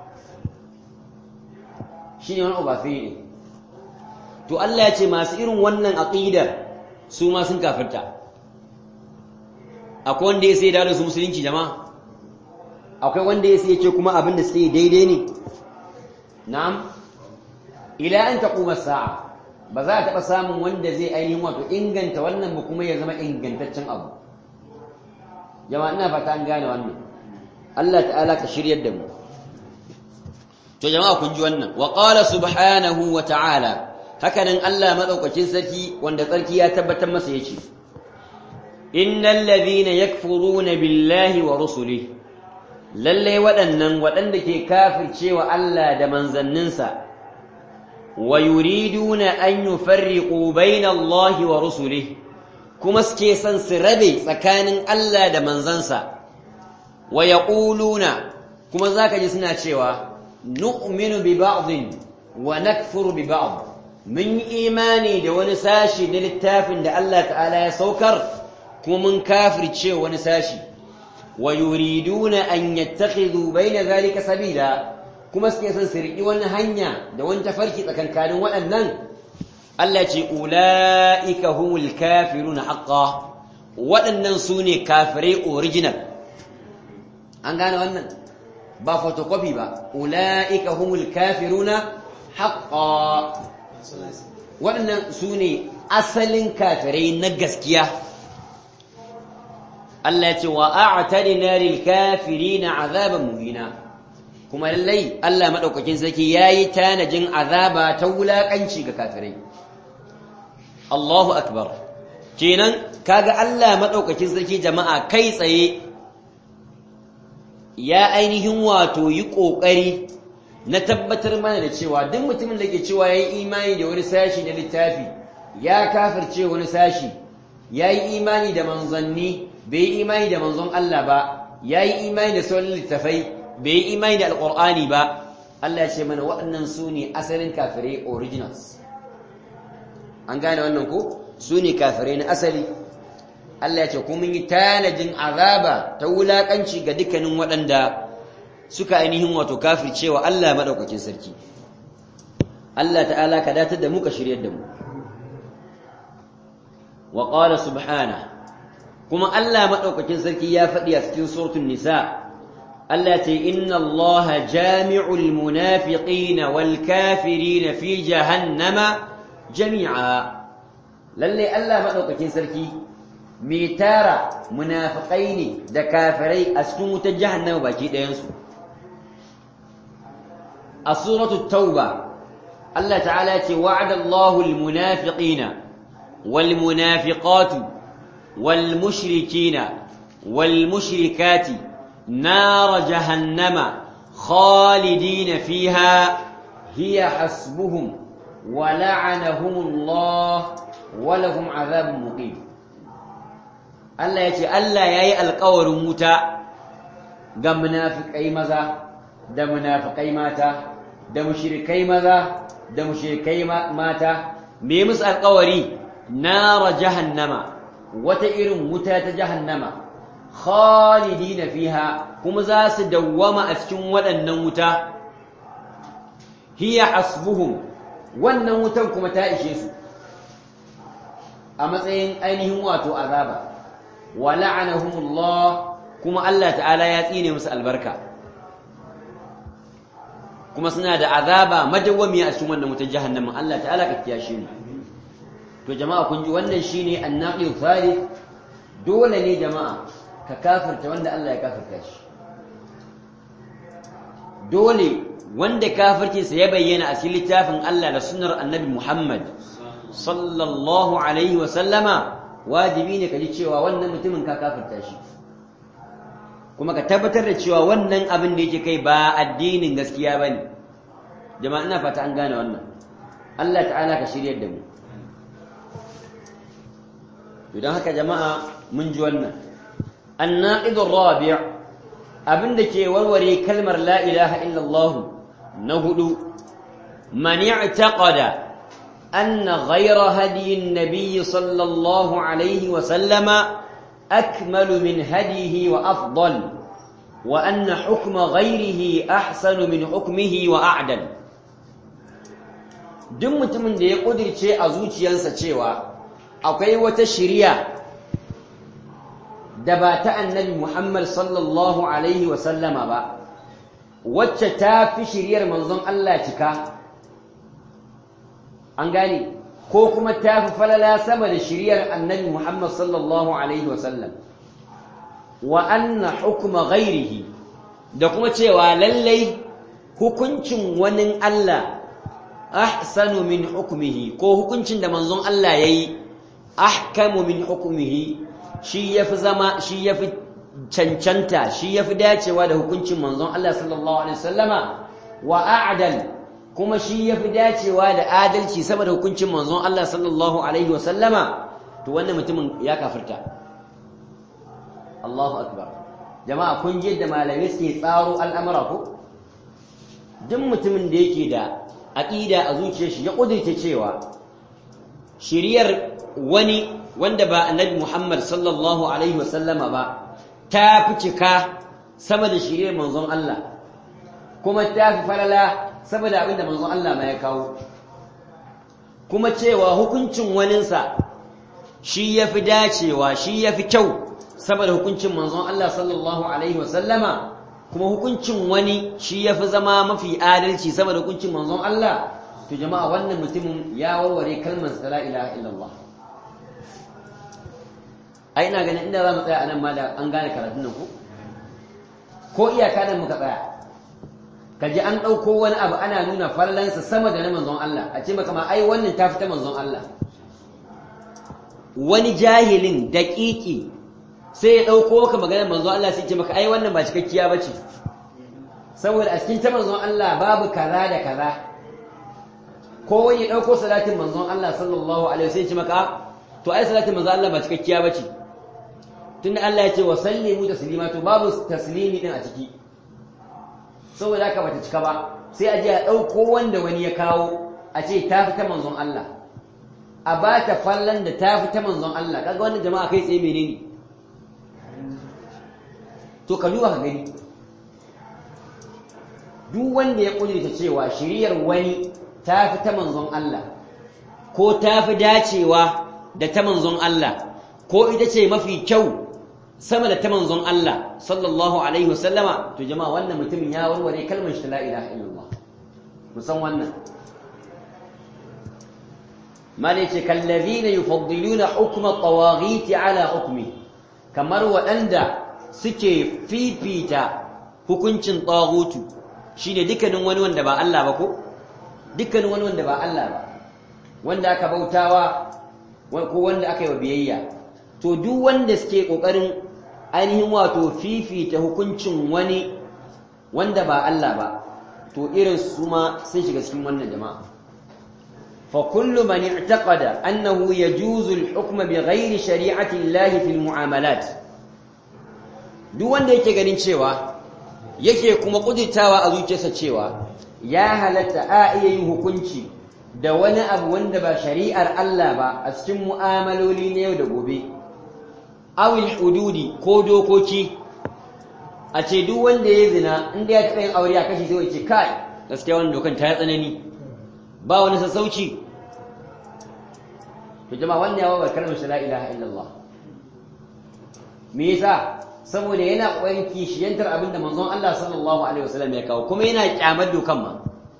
shi ne wani over three ne to Allah ya ce masu irin wannan aƙidar su ma sun kafirta akwai wanda ya sai da su musulunci jama'a akwai wanda ya sai ce kuma abin da suke daidai ne na'am ila an taquma sa'a ba za a taɓa samun wanda zai ainihin wato inganta wannan ba kuma ya zama ingantaccen abu jama'a ina fata an gane wannan Allah ta'ala ka shiryar da mu to jama'a kun ji wannan wa qala subhanahu wa ta'ala hakanan Allah madaukakin sarki wanda tsarki ya tabbatar masa yace innal ladhina yakfuruna billahi wa rusulihi lalle waɗannan waɗanda ke kafircewa Allah da manzanninsa wa yuriduna an yufarriqu baina Allah wa rusulihi kuma suke son su rabe tsakanin Allah da manzansa wa yaquluna kuma zaka ji suna cewa nu'minu bi ba'dhin wa nakfuru bi ba'd mun yi imani da wani sashi na littafin da Allah ta'ala ya saukar kuma mun kafirce wani sashi wa yuriduna an yattakhidhu bayna zalika sabila kuma suke son su riƙi wani hanya da wani tafarki tsakankanin waɗannan Allah ce ula'ika humul kafiruna haqqan waɗannan su ne kafirai original an gane wannan ba photocopy ba ula'ika humul kafiruna haqqan waɗannan su ne asalin kafirai na gaskiya Allah ya ce wa a'tadina lil kafirina azaban muhina kuma lallai Allah madaukakin sarki yayi tanajin azaba ta wulakanci ga kafirai Allahu akbar kenan kaga Allah madaukakin sarki jama'a kai tsaye ya ainihin wato yi kokari na tabbatar mana da cewa duk mutumin da ke cewa yayi imani da wani sashi na littafi ya kafirce wani sashi yayi imani da manzanni bai yi imani da manzon Allah ba yayi imani da sauran littafai bai yi imani da alqur'ani ba Allah ya ce mana waɗannan su ne asalin kafirai originals an gane wannan ko su ne kafirai na asali Allah ya ce kuma yi tanajin azaba ta wulakanci ga dukkanin waɗanda suka ainihin wato kafircewa Allah madaukakin sarki Allah ta'ala ka datar da mu ka shiryar da mu wa qala subhana kuma Allah madaukakin sarki ya faɗi a cikin suratul nisa Allah ce inna Allah jami'ul munafiqina wal kafirina fi jahannama jami'a lalle Allah madaukakin sarki mai tara munafiqai ne da kafirai a cikin wutar jahannama baki ɗayan su a suratul tauba Allah ta'ala ce wa'ada Allahu al munafiqina wal munafiqatu wal mushrikina wal mushrikati نار جهنم خالدين فيها هي حسبهم ولعنهم الله ولهم عذاب مقيم Allah ya ce Allah ya yi alkawarin wuta ga munafikai maza da munafikai mata da mushrikai maza da mushrikai mata me musu alkawari nara jahannama wata irin wuta ta jahannama khalidina fiha kuma za su dawwama a cikin waɗannan wuta hiya hasbuhum wannan wutan kuma ta ishe su a matsayin ainihin wato azaba wa la'anahumullah kuma Allah ta'ala ya tsine musu albarka kuma suna da azaba madawwami a cikin wannan wutar jahannama Allah ta'ala ka kiyashe mu to jama'a kun ji wannan shine annaqi thalith dole ne jama'a ka kafirta wanda Allah ya kafirta shi dole wanda kafircinsa ya bayyana a cikin littafin Allah da sunnar annabi Muhammad sallallahu alaihi wa sallama wajibi ne ka ji cewa wannan mutumin ka kafirta shi kuma ka tabbatar da cewa wannan abin da yake kai ba addinin gaskiya ba ne jama'a ina fata an gane wannan Allah ta'ala ka shiryar da mu idan haka jama'a mun ji wannan الناقض الرابع abin da ke warware kalmar la ilaha illallah na hudu man i'taqada anna ghayra hadi an-nabiy sallallahu alayhi wa sallama akmalu min hadihi wa afdal wa anna hukma ghayrihi ahsanu min hukmihi wa a'dal duk mutumin da ya kudirce a zuciyarsa cewa akwai wata shiriya da ba ta annabi Muhammad sallallahu alaihi wa sallama ba wacce ta fi shiriyar manzon Allah cika an gane ko kuma ta fi falala sama da shiriyar annabi Muhammad sallallahu alaihi wa sallam wa anna hukma ghairihi da kuma cewa lallai hukuncin wani Allah ahsanu min hukmihi ko hukuncin da manzon Allah yayi ahkamu min hukmihi shi yafi zama shi yafi cancanta shi yafi dacewa da hukuncin manzon Allah sallallahu alaihi wasallama wa a'dal kuma shi yafi dacewa da adalci sama da hukuncin manzon Allah sallallahu alaihi wasallama to wannan mutumin ya kafirta Allahu akbar jama'a kun ji yadda malamai suke tsaro al'amura ko duk mutumin da yake da aqida a zuciyar shi ya kudurta cewa shiriyar wani wanda ba annabi Muhammad sallallahu alaihi wasallama ba ta fi cika sama da shiriyar manzon Allah kuma ta fi falala sama da abinda manzon Allah ma ya kawo kuma cewa hukuncin waninsa shi ya fi dacewa shi ya fi kyau sama da hukuncin manzon Allah sallallahu alaihi wasallama kuma hukuncin wani shi ya fi zama mafi adalci sama da hukuncin manzon Allah to jama'a wannan mutumin ya warware kalmar la ilaha illallah ai ina ganin inda za mu tsaya anan ma da an gane karatun nan ko ko iyaka nan muka tsaya ka ji an ɗauko wani abu ana nuna fallansa sama da na manzon Allah a ce maka ma ai wannan ta fita manzon Allah wani jahilin daƙiƙi sai ya ɗauko maka maganar manzon Allah sai ce maka ai wannan ba cikakkiya ba ce saboda a cikin ta manzon Allah babu kaza da kaza ko wani ya ɗauko salatin manzon Allah sallallahu alaihi wasallam ce maka to ai salatin manzon Allah ba cikakkiya ba ce tunda Allah ya ce wa sallimu taslima to babu taslimi din a ciki saboda haka bata cika ba sai a je a ɗauko wanda wani ya kawo a ce ta fi ta manzon Allah a ba ta fallan da ta fi ta manzon Allah kaga wannan jama'a kai tsaye menene to ka duba ka gani duk wanda ya kudurta cewa shiriyar wani ta fi ta manzon Allah ko ta fi dacewa da ta manzon Allah ko ita ce mafi kyau sama da ta manzon Allah sallallahu alaihi wasallama to jama'a wannan mutumin ya warware kalmar shi la ilaha illallah musan wannan mala ce kallazina yufaddiluna hukma tawaghiti ala hukmi kamar waɗanda suke fifita hukuncin taghutu shine dukkanin wani wanda ba Allah ba ko dukkanin wani wanda ba Allah ba wanda aka bautawa ko wanda aka yi wa biyayya to duk wanda suke kokarin ainihin wato fifita hukuncin wani wanda ba Allah ba to irin su ma sun shiga cikin wannan jama'a fa kullu man i'taqada annahu yajuzu al-hukm bighayri shari'ati Allah fi al-mu'amalat duk wanda yake ganin cewa yake kuma kuditawa a zuciyarsa cewa ya halatta a iya yin hukunci da wani abu wanda ba shari'ar Allah ba a cikin mu'amaloli na yau da gobe awil hududi ko dokoki a ce duk wanda ya zina inda ya taɓa yin aure a kashi sai ce kai gaskiya wannan dokan ta yi tsanani ba wani sassauci to jama'a wannan ya wabar kalmar la ilaha illallah me yasa saboda yana kokarin kishiyantar abin da manzon Allah sallallahu alaihi wasallam ya kawo kuma yana kyamar dokan ma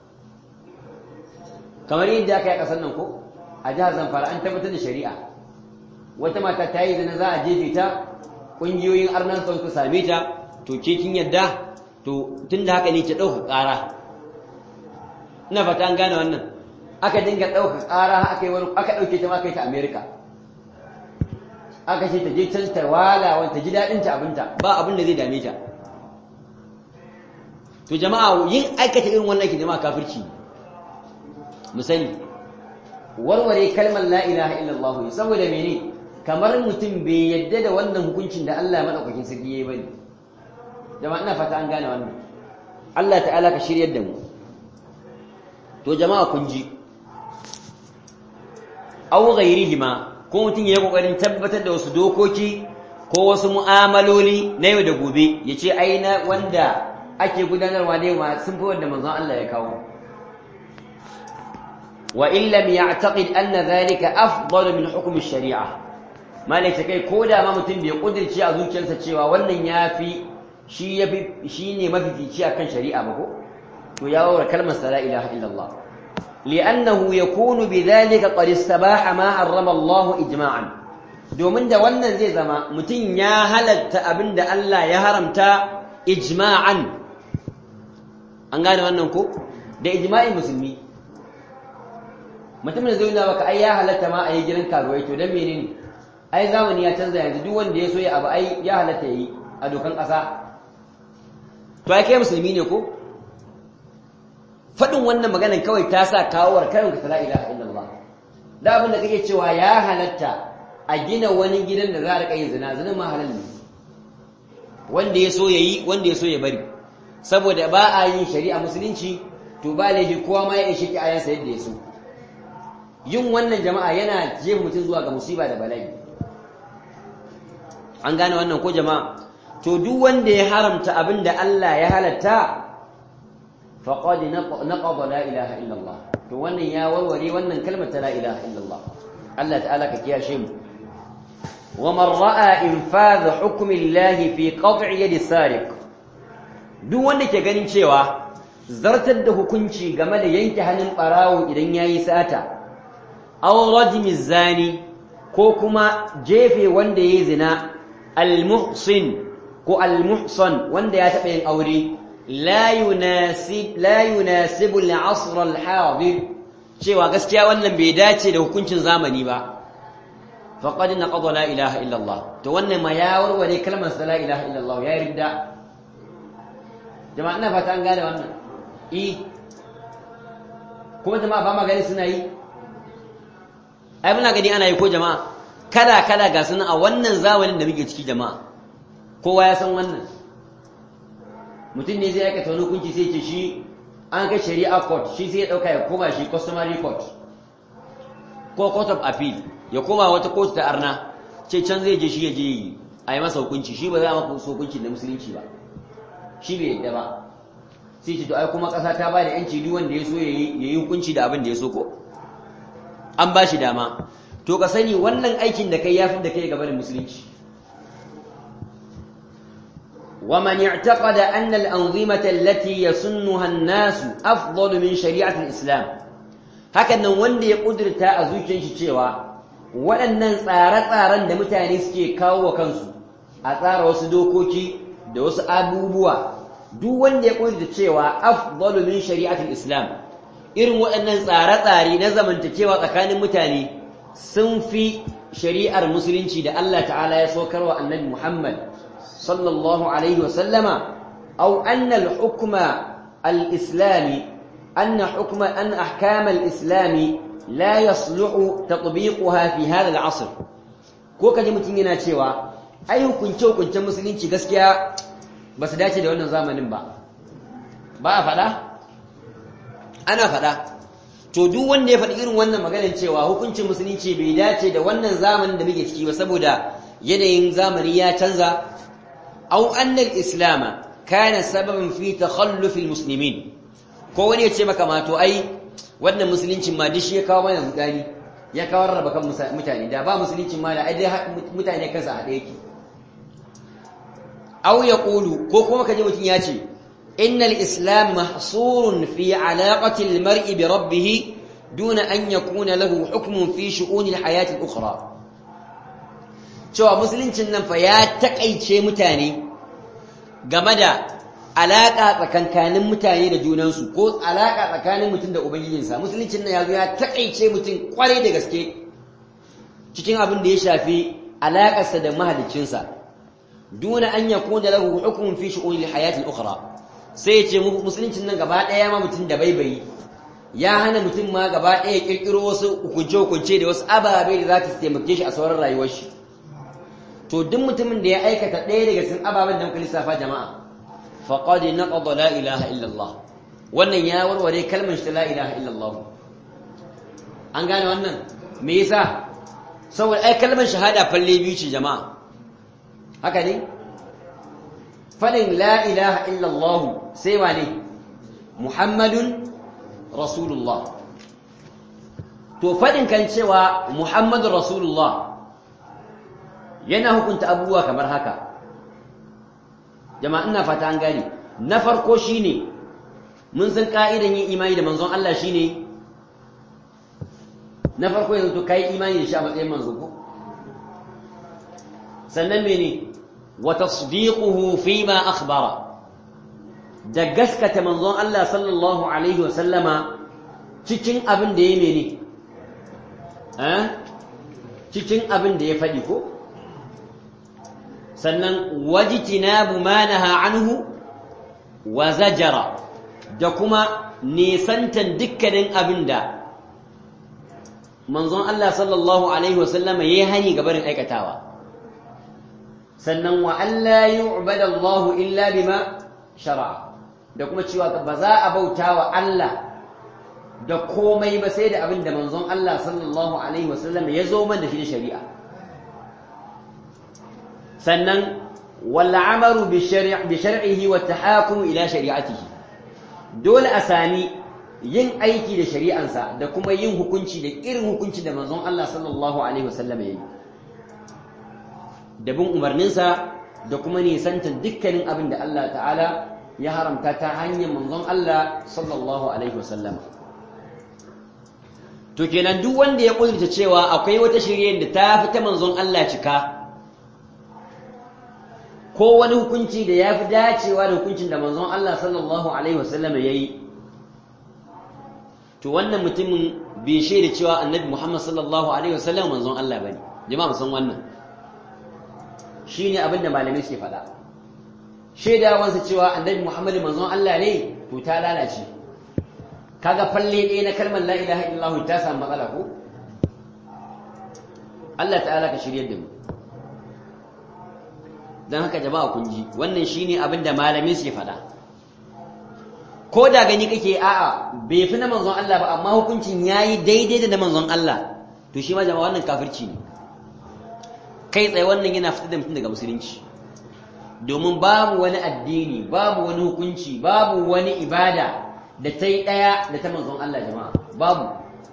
kamar yadda aka yi kasar nan ko a jihar Zamfara an tabbatar da shari'a wata mata ta yi zina za a jefe ta ƙungiyoyin arnan son ku same ta to ke kin yadda to tun da haka ne ke ɗauka ƙara ina fata an gane wannan aka dinga ɗauka ƙara aka yi wani aka ɗauke ta ma kai ta amerika aka ce ta je can ta wala wani ta ji daɗin ta abinta ba abin da zai dame ta to jama'a yin aikata irin wannan aikin jama'a kafirci mu sani warware kalmar la ilaha illallah saboda mene kamar mutum bai yadda da wannan hukuncin da Allah madaukakin sarki yayi bane jama'a ina fata an gane wannan Allah ta'ala ka shiryar da mu to jama'a kun ji aw ghairihima ko mutum yayi kokarin tabbatar da wasu dokoki ko wasu mu'amaloli na yau da gobe yace ai na wanda ake gudanarwa ne ma sun fi wanda manzon Allah ya kawo wa in lam ya'taqid anna dhalika afdalu min hukm ash-shari'ah malai ta kai ko da ma mutum bai kudirce a zuciyarsa cewa wannan ya fi shi ya fi shi ne mafifici akan shari'a ba ko to ya wawar kalmar la ilaha illallah li'annahu yakunu bidhalika qad istabaha ma harrama Allah ijma'an domin da wannan zai zama mutum ya halatta abinda Allah ya haramta ijma'an an gane wannan ko da ijma'in musulmi mutumin da zai nuna baka ai ya halatta ma a yi gidan karuwai to dan menene ai zamani ya canza yanzu duk wanda ya so ya abu ai ya halatta yi a dokan ƙasa to ai kai musulmi ne ko faɗin wannan maganan kawai ta sa kawowar karin ka la ilaha illallah da abin da kake cewa ya halatta a gina wani gidan da za a riƙa yin zina zina ma halal ne wanda ya so ya yi wanda ya so ya bari saboda ba a yin shari'a musulunci to ba laifi kowa ma ya ishe ki ayansa yadda ya so yin wannan jama'a yana jefa mutum zuwa ga musiba da bala'i an gane wannan ko jama'a to duk wanda ya haramta abin da Allah ya halatta faqad naqada la ilaha illallah to wannan ya warware wannan kalmar ta la ilaha illallah Allah ta'ala ka kiyashe mu wa man ra'a infadh hukmi Allah fi qat'i yadi sariq duk wanda ke ganin cewa zartar da hukunci game da yanke hannun barawo idan yayi sata aw rajmi zani ko kuma jefe wanda yayi zina al-muhsin ko al-muhsan wanda ya taɓa yin aure la yunasib la yunasibu al-asr al-hadir cewa gaskiya wannan bai dace da hukuncin zamani ba faqad naqada la ilaha illa Allah to wannan ma ya warware kalmar la ilaha illa Allah ya ridda jama'a ina fata an gane wannan i kuma jama'a ba ma gani suna yi ai muna gani ana yi ko jama'a kala kala ga sunan a wannan zamanin da muke ciki jama'a kowa ya san wannan mutum ne zai aikata wani hukunci sai ce shi an kai shari'a court shi sai ya dauka ya koma shi customary court ko court of appeal ya koma wata court ta arna ce can zai je shi ya je a yi masa hukunci shi ba za a masa hukunci da musulunci ba shi bai yadda ba sai ce to ai kuma ƙasa ta ba da yanci duk wanda ya so ya yi hukunci da abin da ya so ko an ba shi dama to ka sani wannan aikin da kai ya fi da kai gaba da musulunci ومن اعتقد أن الأنظمة التي يسنها الناس أفضل من شريعة الإسلام هكذا wanda ya kudurta a zuciyar shi cewa waɗannan tsare-tsaren da mutane suke kawo wa kansu a tsara wasu dokoki da wasu abubuwa duk wanda ya kudurta cewa afdalu min shari'atul islam irin waɗannan tsare-tsare na zamantakewa tsakanin mutane sun fi shari'ar musulunci da Allah ta'ala ya saukarwa annabi Muhammad صلى الله عليه وسلم أو أن الحكم الإسلامي أن حكم أن أحكام الإسلام لا يصلح تطبيقها في هذا العصر ko kaji mutum yana cewa ai hukunce hukuncen musulunci gaskiya ba su dace da wannan zamanin ba ba a faɗa ana faɗa to duk wanda ya faɗi irin wannan maganar cewa hukuncin musulunci bai dace da wannan zamanin da muke ciki ba saboda yanayin zamani ya canza أو أن الإسلام كان سببا في تخلف المسلمين ko wani ya ce maka mato ai wannan musuluncin ma dishi ya kawo mana mutane ya kawo rarraba kan mutane da ba musuluncin ma da ai dai mutane kansa haɗe yake aw yaqulu ko kuma kaje mutum ya ce innal islam mahsurun fi alaqati almar'i bi rabbih duna an yakuna lahu hukmun fi shu'uni alhayati al-ukhra cewa musuluncin nan fa ya takaice mutane game da alaƙa tsakankanin mutane da junansu ko alaƙa tsakanin mutum da ubangijinsa musuluncin nan ya zo ya takaice mutum kwarai da gaske cikin abin da ya shafi alaƙarsa da mahaliccinsa duna an ya kuna lahu hukumun fi shu'unil hayati al-ukhra sai ya ce musuluncin nan gaba ɗaya ma mutum da baibayi ya hana mutum ma gaba ɗaya kirkiro wasu hukunce-hukunce da wasu ababe da za ta taimake shi a sauran rayuwar shi to duk mutumin da ya aikata ɗaya daga cikin ababen da muka lissafa jama'a faqad naqada la ilaha illa Allah wannan ya warware kalmar shi la ilaha illa Allah an gane wannan me yasa saboda ai kalmar shahada falle biyu ce jama'a haka ne fadin la ilaha illa Allah sai wane Muhammadun Rasulullah to fadin kan cewa Muhammadun Rasulullah yana hukunta abubuwa kamar haka jama'a ina fata an gane na farko shine mun san ka'idan yin imani da manzon Allah shine na farko yanzu to kai imani da shi a matsayin manzo ko sannan mene wa tasdiquhu fima akhbara da gaskata manzon Allah sallallahu alaihi wa sallama cikin abin da ya mene eh cikin abin da ya faɗi ko sannan wajtinabu ma naha anhu wa zajara da kuma nisantan dukkanin abin da manzon Allah sallallahu alaihi wa sallama yayi hani ga barin aikatawa sannan wa alla yu'bada Allah illa bima shar'a da kuma cewa ba za a bauta wa Allah da komai ba sai da abin da manzon Allah sallallahu alaihi wasallam ya zo man da shi da shari'a sannan wal amaru bi shari'i bi shar'ihi wa tahakum ila shari'atihi dole a sami yin aiki da shari'ansa da kuma yin hukunci da irin hukunci da manzon Allah sallallahu alaihi wasallam ya yi da bin umarninsa da kuma nisantar dukkanin abin da Allah ta'ala ya haramta ta hanyar manzon Allah sallallahu alaihi wasallam to kenan duk wanda ya kudurta cewa akwai wata shirye da ta fi ta manzon Allah cika ko wani hukunci da ya fi dacewa da hukuncin da manzon Allah sallallahu alaihi wasallam ya yi to wannan mutumin bai shaida cewa annabi Muhammad sallallahu alaihi wasallam manzon Allah bane jama'a san wannan shine abin da malamai suke faɗa shaidawansa cewa annabi Muhammad manzon Allah ne to ta lalace kaga falle ɗaya na kalmar la ilaha illallah ta samu matsala ko Allah ta'ala ka shiryar da mu dan haka jama'a kun ji wannan shine abin da malamai suke faɗa ko da gani kake a'a bai fi na manzon Allah ba amma hukuncin yayi daidai da na manzon Allah to shi ma jama'a wannan kafirci ne kai tsaye wannan yana fitar da mutum daga musulunci domin babu wani addini babu wani hukunci babu wani ibada da ta yi ɗaya da ta manzon Allah jama'a babu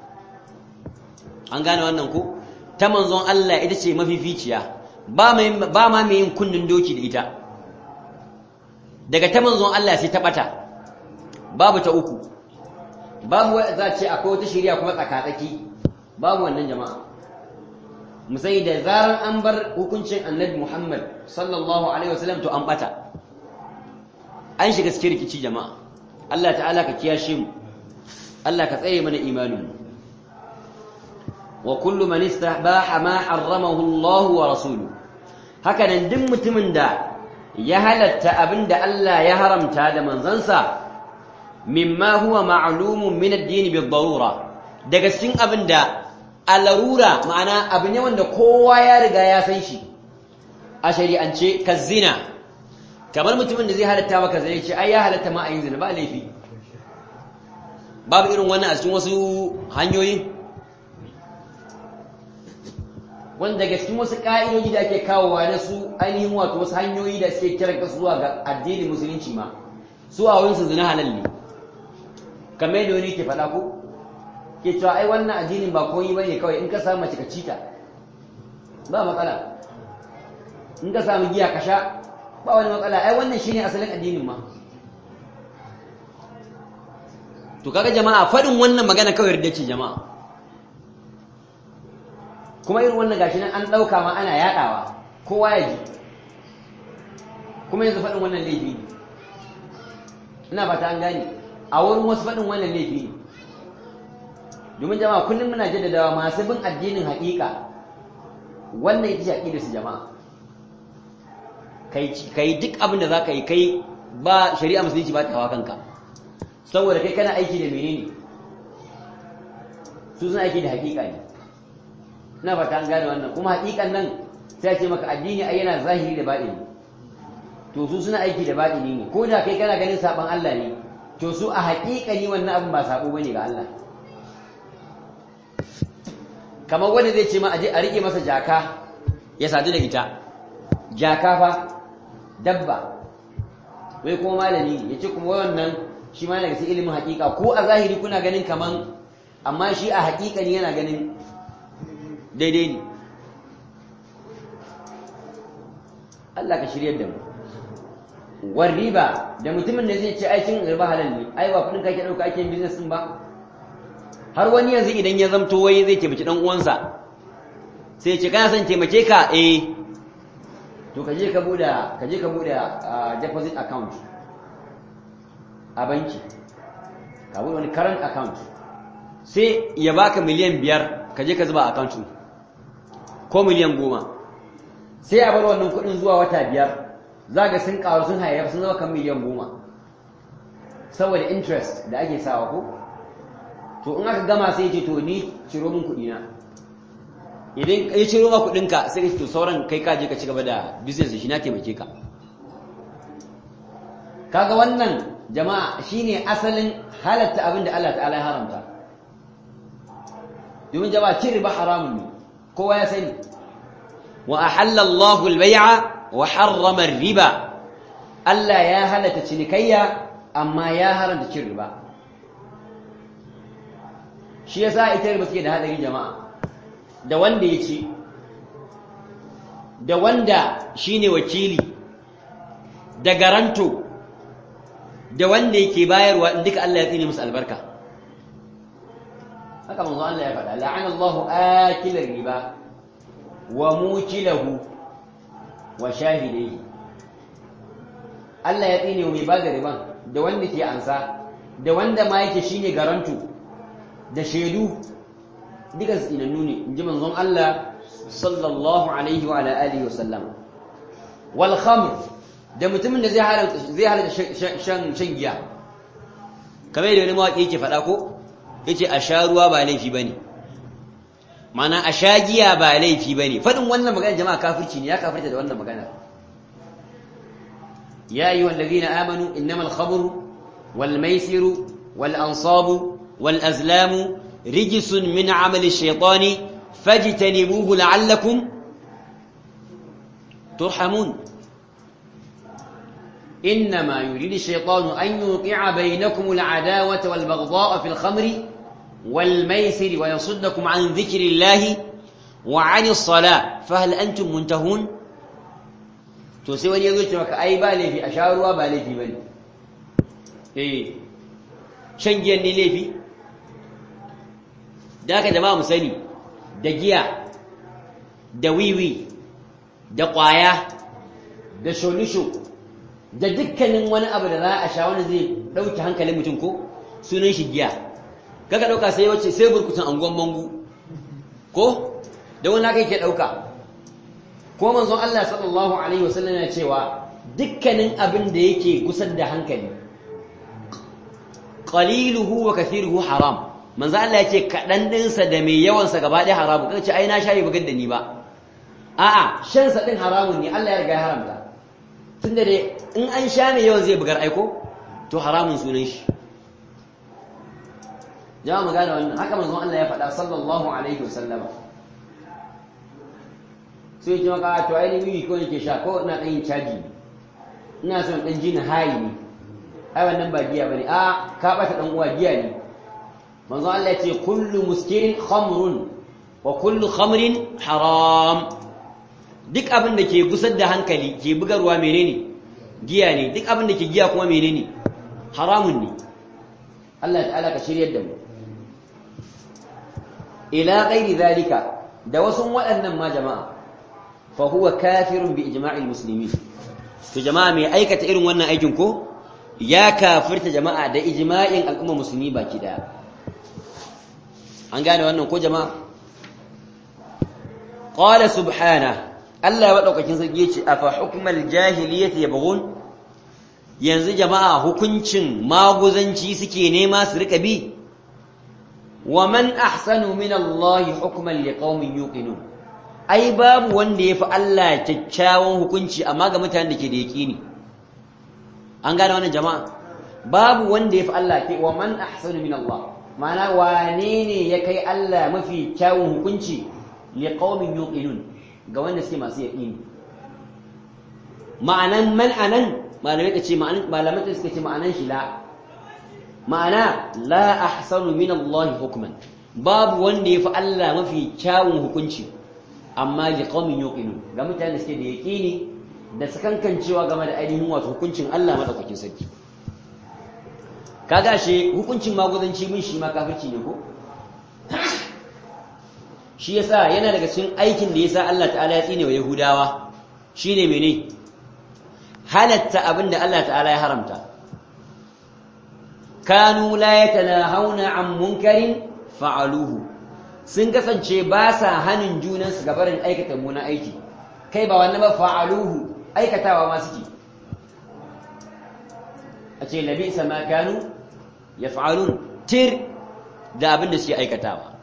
an gane wannan ko ta manzon Allah ita ce mafificiya ba ma mai yin kunnin doki da ita daga ta manzon Allah sai ta ɓata babu ta uku babu za ce akwai wata shirya kuma tsakatsaki babu wannan jama'a musai da zaran an bar hukuncin annabi Muhammad sallallahu alaihi wasallam to an bata an shiga cikin rikici jama'a Allah ta'ala ka kiyashe mu Allah ka tsaye mana imanin mu wa kullu man istahbaha ma harramahu Allah wa rasuluhu haka nan duk mutumin da ya halatta abinda Allah ya haramta da manzansa mimma huwa ma'lumun min ad-din bi-darura daga cikin abinda a larura ma'ana abu ne wanda kowa ya riga ya san shi a shari'ance ka zina kamar mutumin da zai halatta maka zai ce ai ya halatta ma a yin zina ba laifi babu irin wannan a cikin wasu hanyoyi wanda daga cikin wasu ka'idoji da ake kawowa na su ainihin wato wasu hanyoyi da suke kiran kasu zuwa ga addinin musulunci ma su a wurinsu zina halal ne kamar yadda wani ke faɗa ko ke cewa ai wannan addinin ba koyi bane kawai in ka samu mace ka cita ba matsala in ka samu giya ka sha ba wani matsala ai wannan shine asalin addinin ma to kaga jama'a faɗin wannan magana kawai yarda ce jama'a kuma irin wannan gashi nan an ɗauka ma ana yaɗawa kowa ya ji kuma yanzu faɗin wannan laifi ne ina fata an gane a wurin wasu faɗin wannan laifi ne domin jama'a kullum muna jaddadawa masu bin addinin haƙiƙa wannan ita ce aƙidar su jama'a kai duk abin da za ka yi kai ba shari'a musulunci ba ta hawa kanka saboda kai kana aiki da menene su suna aiki da haƙiƙa ne ina fata an gane wannan kuma haƙiƙan nan sai ce maka addini ai yana zahiri da baɗini to su suna aiki da baɗini ne ko da kai kana ganin saɓon Allah ne to su a haƙiƙani wannan abin ba saɓo bane ga Allah kamar wanda zai ce ma aje a rike masa jaka ya sadu da ita jaka fa dabba wai kuma malami ya ce kuma wannan shi ma daga cikin ilimin hakika ko a zahiri kuna ganin kaman amma shi a hakika ne yana ganin daidai ne Allah ka shiryar da mu war riba da mutumin da zai ce aikin riba halal ne ai ba kudin kake dauka ake business din ba har wani yanzu idan ya zamto wai zai taimaki dan uwansa sai ce kana son taimake ka eh to ka je ka bude ka je ka bude deposit account a banki ka bude wani current account sai ya baka miliyan biyar ka je ka zuba account ko miliyan goma sai a bar wannan kudin zuwa wata biyar za ga sun karu sun hayayyafa sun zama kan miliyan goma saboda interest da ake sawa ko to in aka gama sai ce to ni ciro min kudina idan ya ciro ma kudinka sai ka to sauran kai ka je ka ci gaba da business shi na taimake ka kaga wannan jama'a shine asalin halatta abin da Allah ta'ala ya haramta domin jama'a cin riba haramun ne kowa ya sani wa ahalla Allahu al-bay'a wa harrama riba Allah ya halatta cinikayya amma ya haramta cin riba shi yasa ita riba take da hadari jama'a da wanda ya ci da wanda shine wakili da garanto da wanda yake bayarwa in duka Allah ya tsine musu albarka haka manzo Allah ya faɗa la'ana Allahu akilar riba wa mukilahu wa shahidai Allah ya tsine mai ba da riban da wanda ke ansa da wanda ma yake shine garanto da shaidu duka tsinannu ne in ji manzon Allah sallallahu alaihi wa ala alihi wa sallam wal khamr da mutumin da zai halatta zai halatta shan shan giya kamar yadda wani mawaki yake faɗa ko yace a sha ruwa ba laifi bane mana a sha giya ba laifi bane faɗin wannan magana jama'a kafirci ne ya kafirta da wannan magana ya ayyuhal ladina amanu innamal khamru wal maisiru wal ansabu wal azlamu rijsun min amali shaytani fajtanibuhu la'allakum turhamun إنما يريد الشيطان أن يوقع بينكم العداوة والبغضاء في الخمر والميسر ويصدكم عن ذكر الله وعن الصلاة فهل أنتم منتهون تسوى يقول لك أي بالي في أشار وبالي في بني إيه شنجي أني لي في ذاك جماعة مسلي دقيا دويوي دقايا دشولشو da dukkanin wani abu da za a sha wani zai ɗauki hankalin mutum ko sunan shi giya kaka ɗauka sai wace sai burkutun angon mangu ko da wani haka yake ɗauka ko manzon Allah sallallahu alaihi wasallam ya cewa dukkanin abin da yake gusar da hankali qaliluhu wa kathiruhu haram manzo Allah ya ce kaɗan ɗinsa da mai yawansa gaba ɗaya haramun kaga ce ai na shayi bugar da ni ba a'a shan sa din haramun ne Allah ya riga ya haramta tunda dai in an sha ne yawan zai bugar aiko to haramun sunan shi jama'a magana wannan haka manzon Allah ya faɗa sallallahu alaihi wasallama sai ji maka to ai ni ko yake sha ko ina dan yin caji ina son dan jin hayi ne ai wannan ba giya bane a ka bata dan uwa giya ne manzon Allah ya ce kullu muskirin khamrun wa kullu khamrin haram duk abin da ke gusar da hankali ke bugarwa menene giya ne duk abin da ke giya kuma menene haramun ne Allah ta'ala ka shiryar da mu ila ghairi zalika da wasu waɗannan ma jama'a fa huwa kafirun bi ijma'il muslimin to jama'a mai aikata irin wannan aikin ko ya kafirta jama'a da ijma'in al'umma musulmi baki daya an gane wannan ko jama'a qala subhanahu Allah ya maɗaukakin sarki ya ce a fa hukumar jahiliyyati ya bugun yanzu jama'a hukuncin maguzanci suke nema su rika bi wa man ahsanu min Allah hukman liqaumin yuqinun ai babu wanda yafi Allah kyakkyawan hukunci amma ga mutanen da ke da yaqini an gane wannan jama'a babu wanda yafi Allah ke wa man ahsanu min Allah ma'ana wane ne ya kai Allah mafi kyawun hukunci liqaumin yuqinun ga wanda suke masu yaƙini ma'anan man anan malamai ka ce malamai suka ce ma'anan shi la ma'ana la ahsanu min Allah hukman babu wanda yafi Allah mafi kyawun hukunci amma li qaumin yuqinun ga mutane suke da yaqini da sakankancewa game da ainihin wato hukuncin Allah madaukakin sarki kaga shi hukuncin maguzanci mun shi ma kafirci ne ko shi yasa yana daga cikin aikin da yasa Allah ta'ala ya tsine wa Yahudawa shine mene halatta abinda Allah ta'ala ya haramta kanu la yatanahawna an munkarin fa'aluhu sun kasance ba sa hanin junansu ga barin aikata muna aiki kai ba wannan ba fa'aluhu aikatawa ma suke a ce labi sama kanu yaf'alun tir da abin da suke aikatawa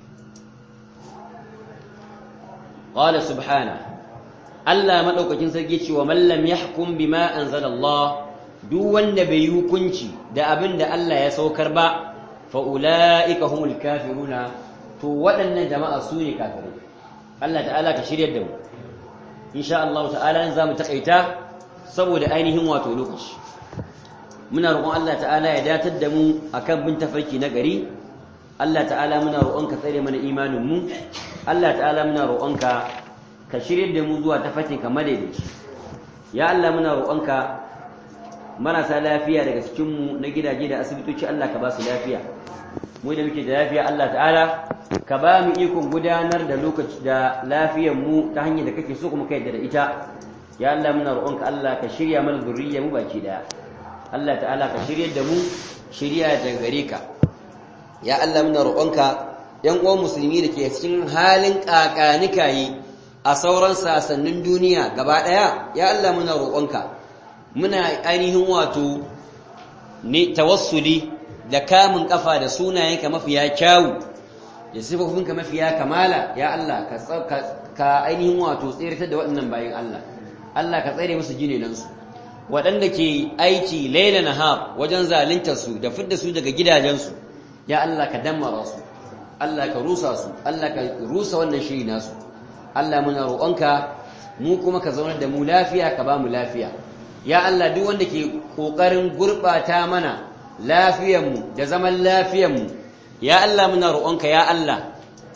qala subhana Allah madaukakin sarki cewa man lam yahkum bima anzala Allah duk wanda bai yi hukunci da abin da Allah ya saukar ba fa ulaika humul kafiruna to waɗannan jama'a su ne kafirai Allah ta'ala ka shiryar da mu insha Allah ta'ala za mu takaita saboda ainihin wato lokaci muna roƙon Allah ta'ala ya datar da mu akan bin tafarki na gari Allah ta'ala muna roƙonka tsare mana imanin mu Allah ta'ala muna roƙonka ka shiryar da mu zuwa tafarkin ka madaidaici ya Allah muna roƙonka marasa lafiya daga cikin mu na gidaje da asibitoci Allah ka ba su lafiya mu da muke da lafiya Allah ta'ala ka ba mu ikon gudanar da lokaci da lafiyar mu ta hanyar da kake so kuma ka yadda da ita ya Allah muna roƙonka Allah ka shirya mana zuriyar mu baki daya Allah ta'ala ka shiryar da mu shirya daga gare ka ya Allah muna roƙonka yan uwan musulmi da ke cikin halin kakanikayi a sauran sasannin duniya gaba daya ya Allah muna roƙonka muna ainihin wato ne tawassuli da kamun kafa da sunayenka mafiya kyawu da sifofinka mafiya kamala ya Allah ka ainihin wato tsirtar da waɗannan bayan Allah Allah ka tsare musu jinenansu waɗanda ke aiki laila nahar wajen zaluntar su da fidda su daga gidajensu ya Allah ka dammara su Allah ka rusa su Allah ka rusa wannan shiri nasu Allah muna roƙonka mu kuma ka zaunar da mu lafiya ka ba mu lafiya ya Allah duk wanda ke ƙoƙarin gurɓata mana lafiyarmu da zaman lafiyarmu ya Allah muna roƙonka ya Allah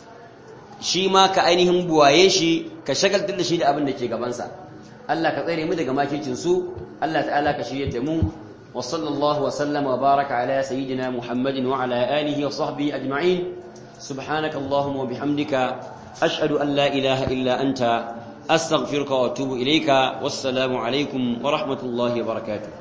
shi ma ka ainihin buwaye shi ka shagaltar da shi da abin da ke gabansa Allah ka tsare mu daga makircin su Allah ta'ala ka shirye da mu wa sallallahu wa sallama wa baraka ala sayyidina Muhammadin wa ala alihi wa sahbihi ajma'in subhanaka allahumma wa bihamdika ashhadu an la ilaha illa anta astaghfiruka wa atubu ilayka wassalamu alaikum wa rahmatullahi wa barakatuh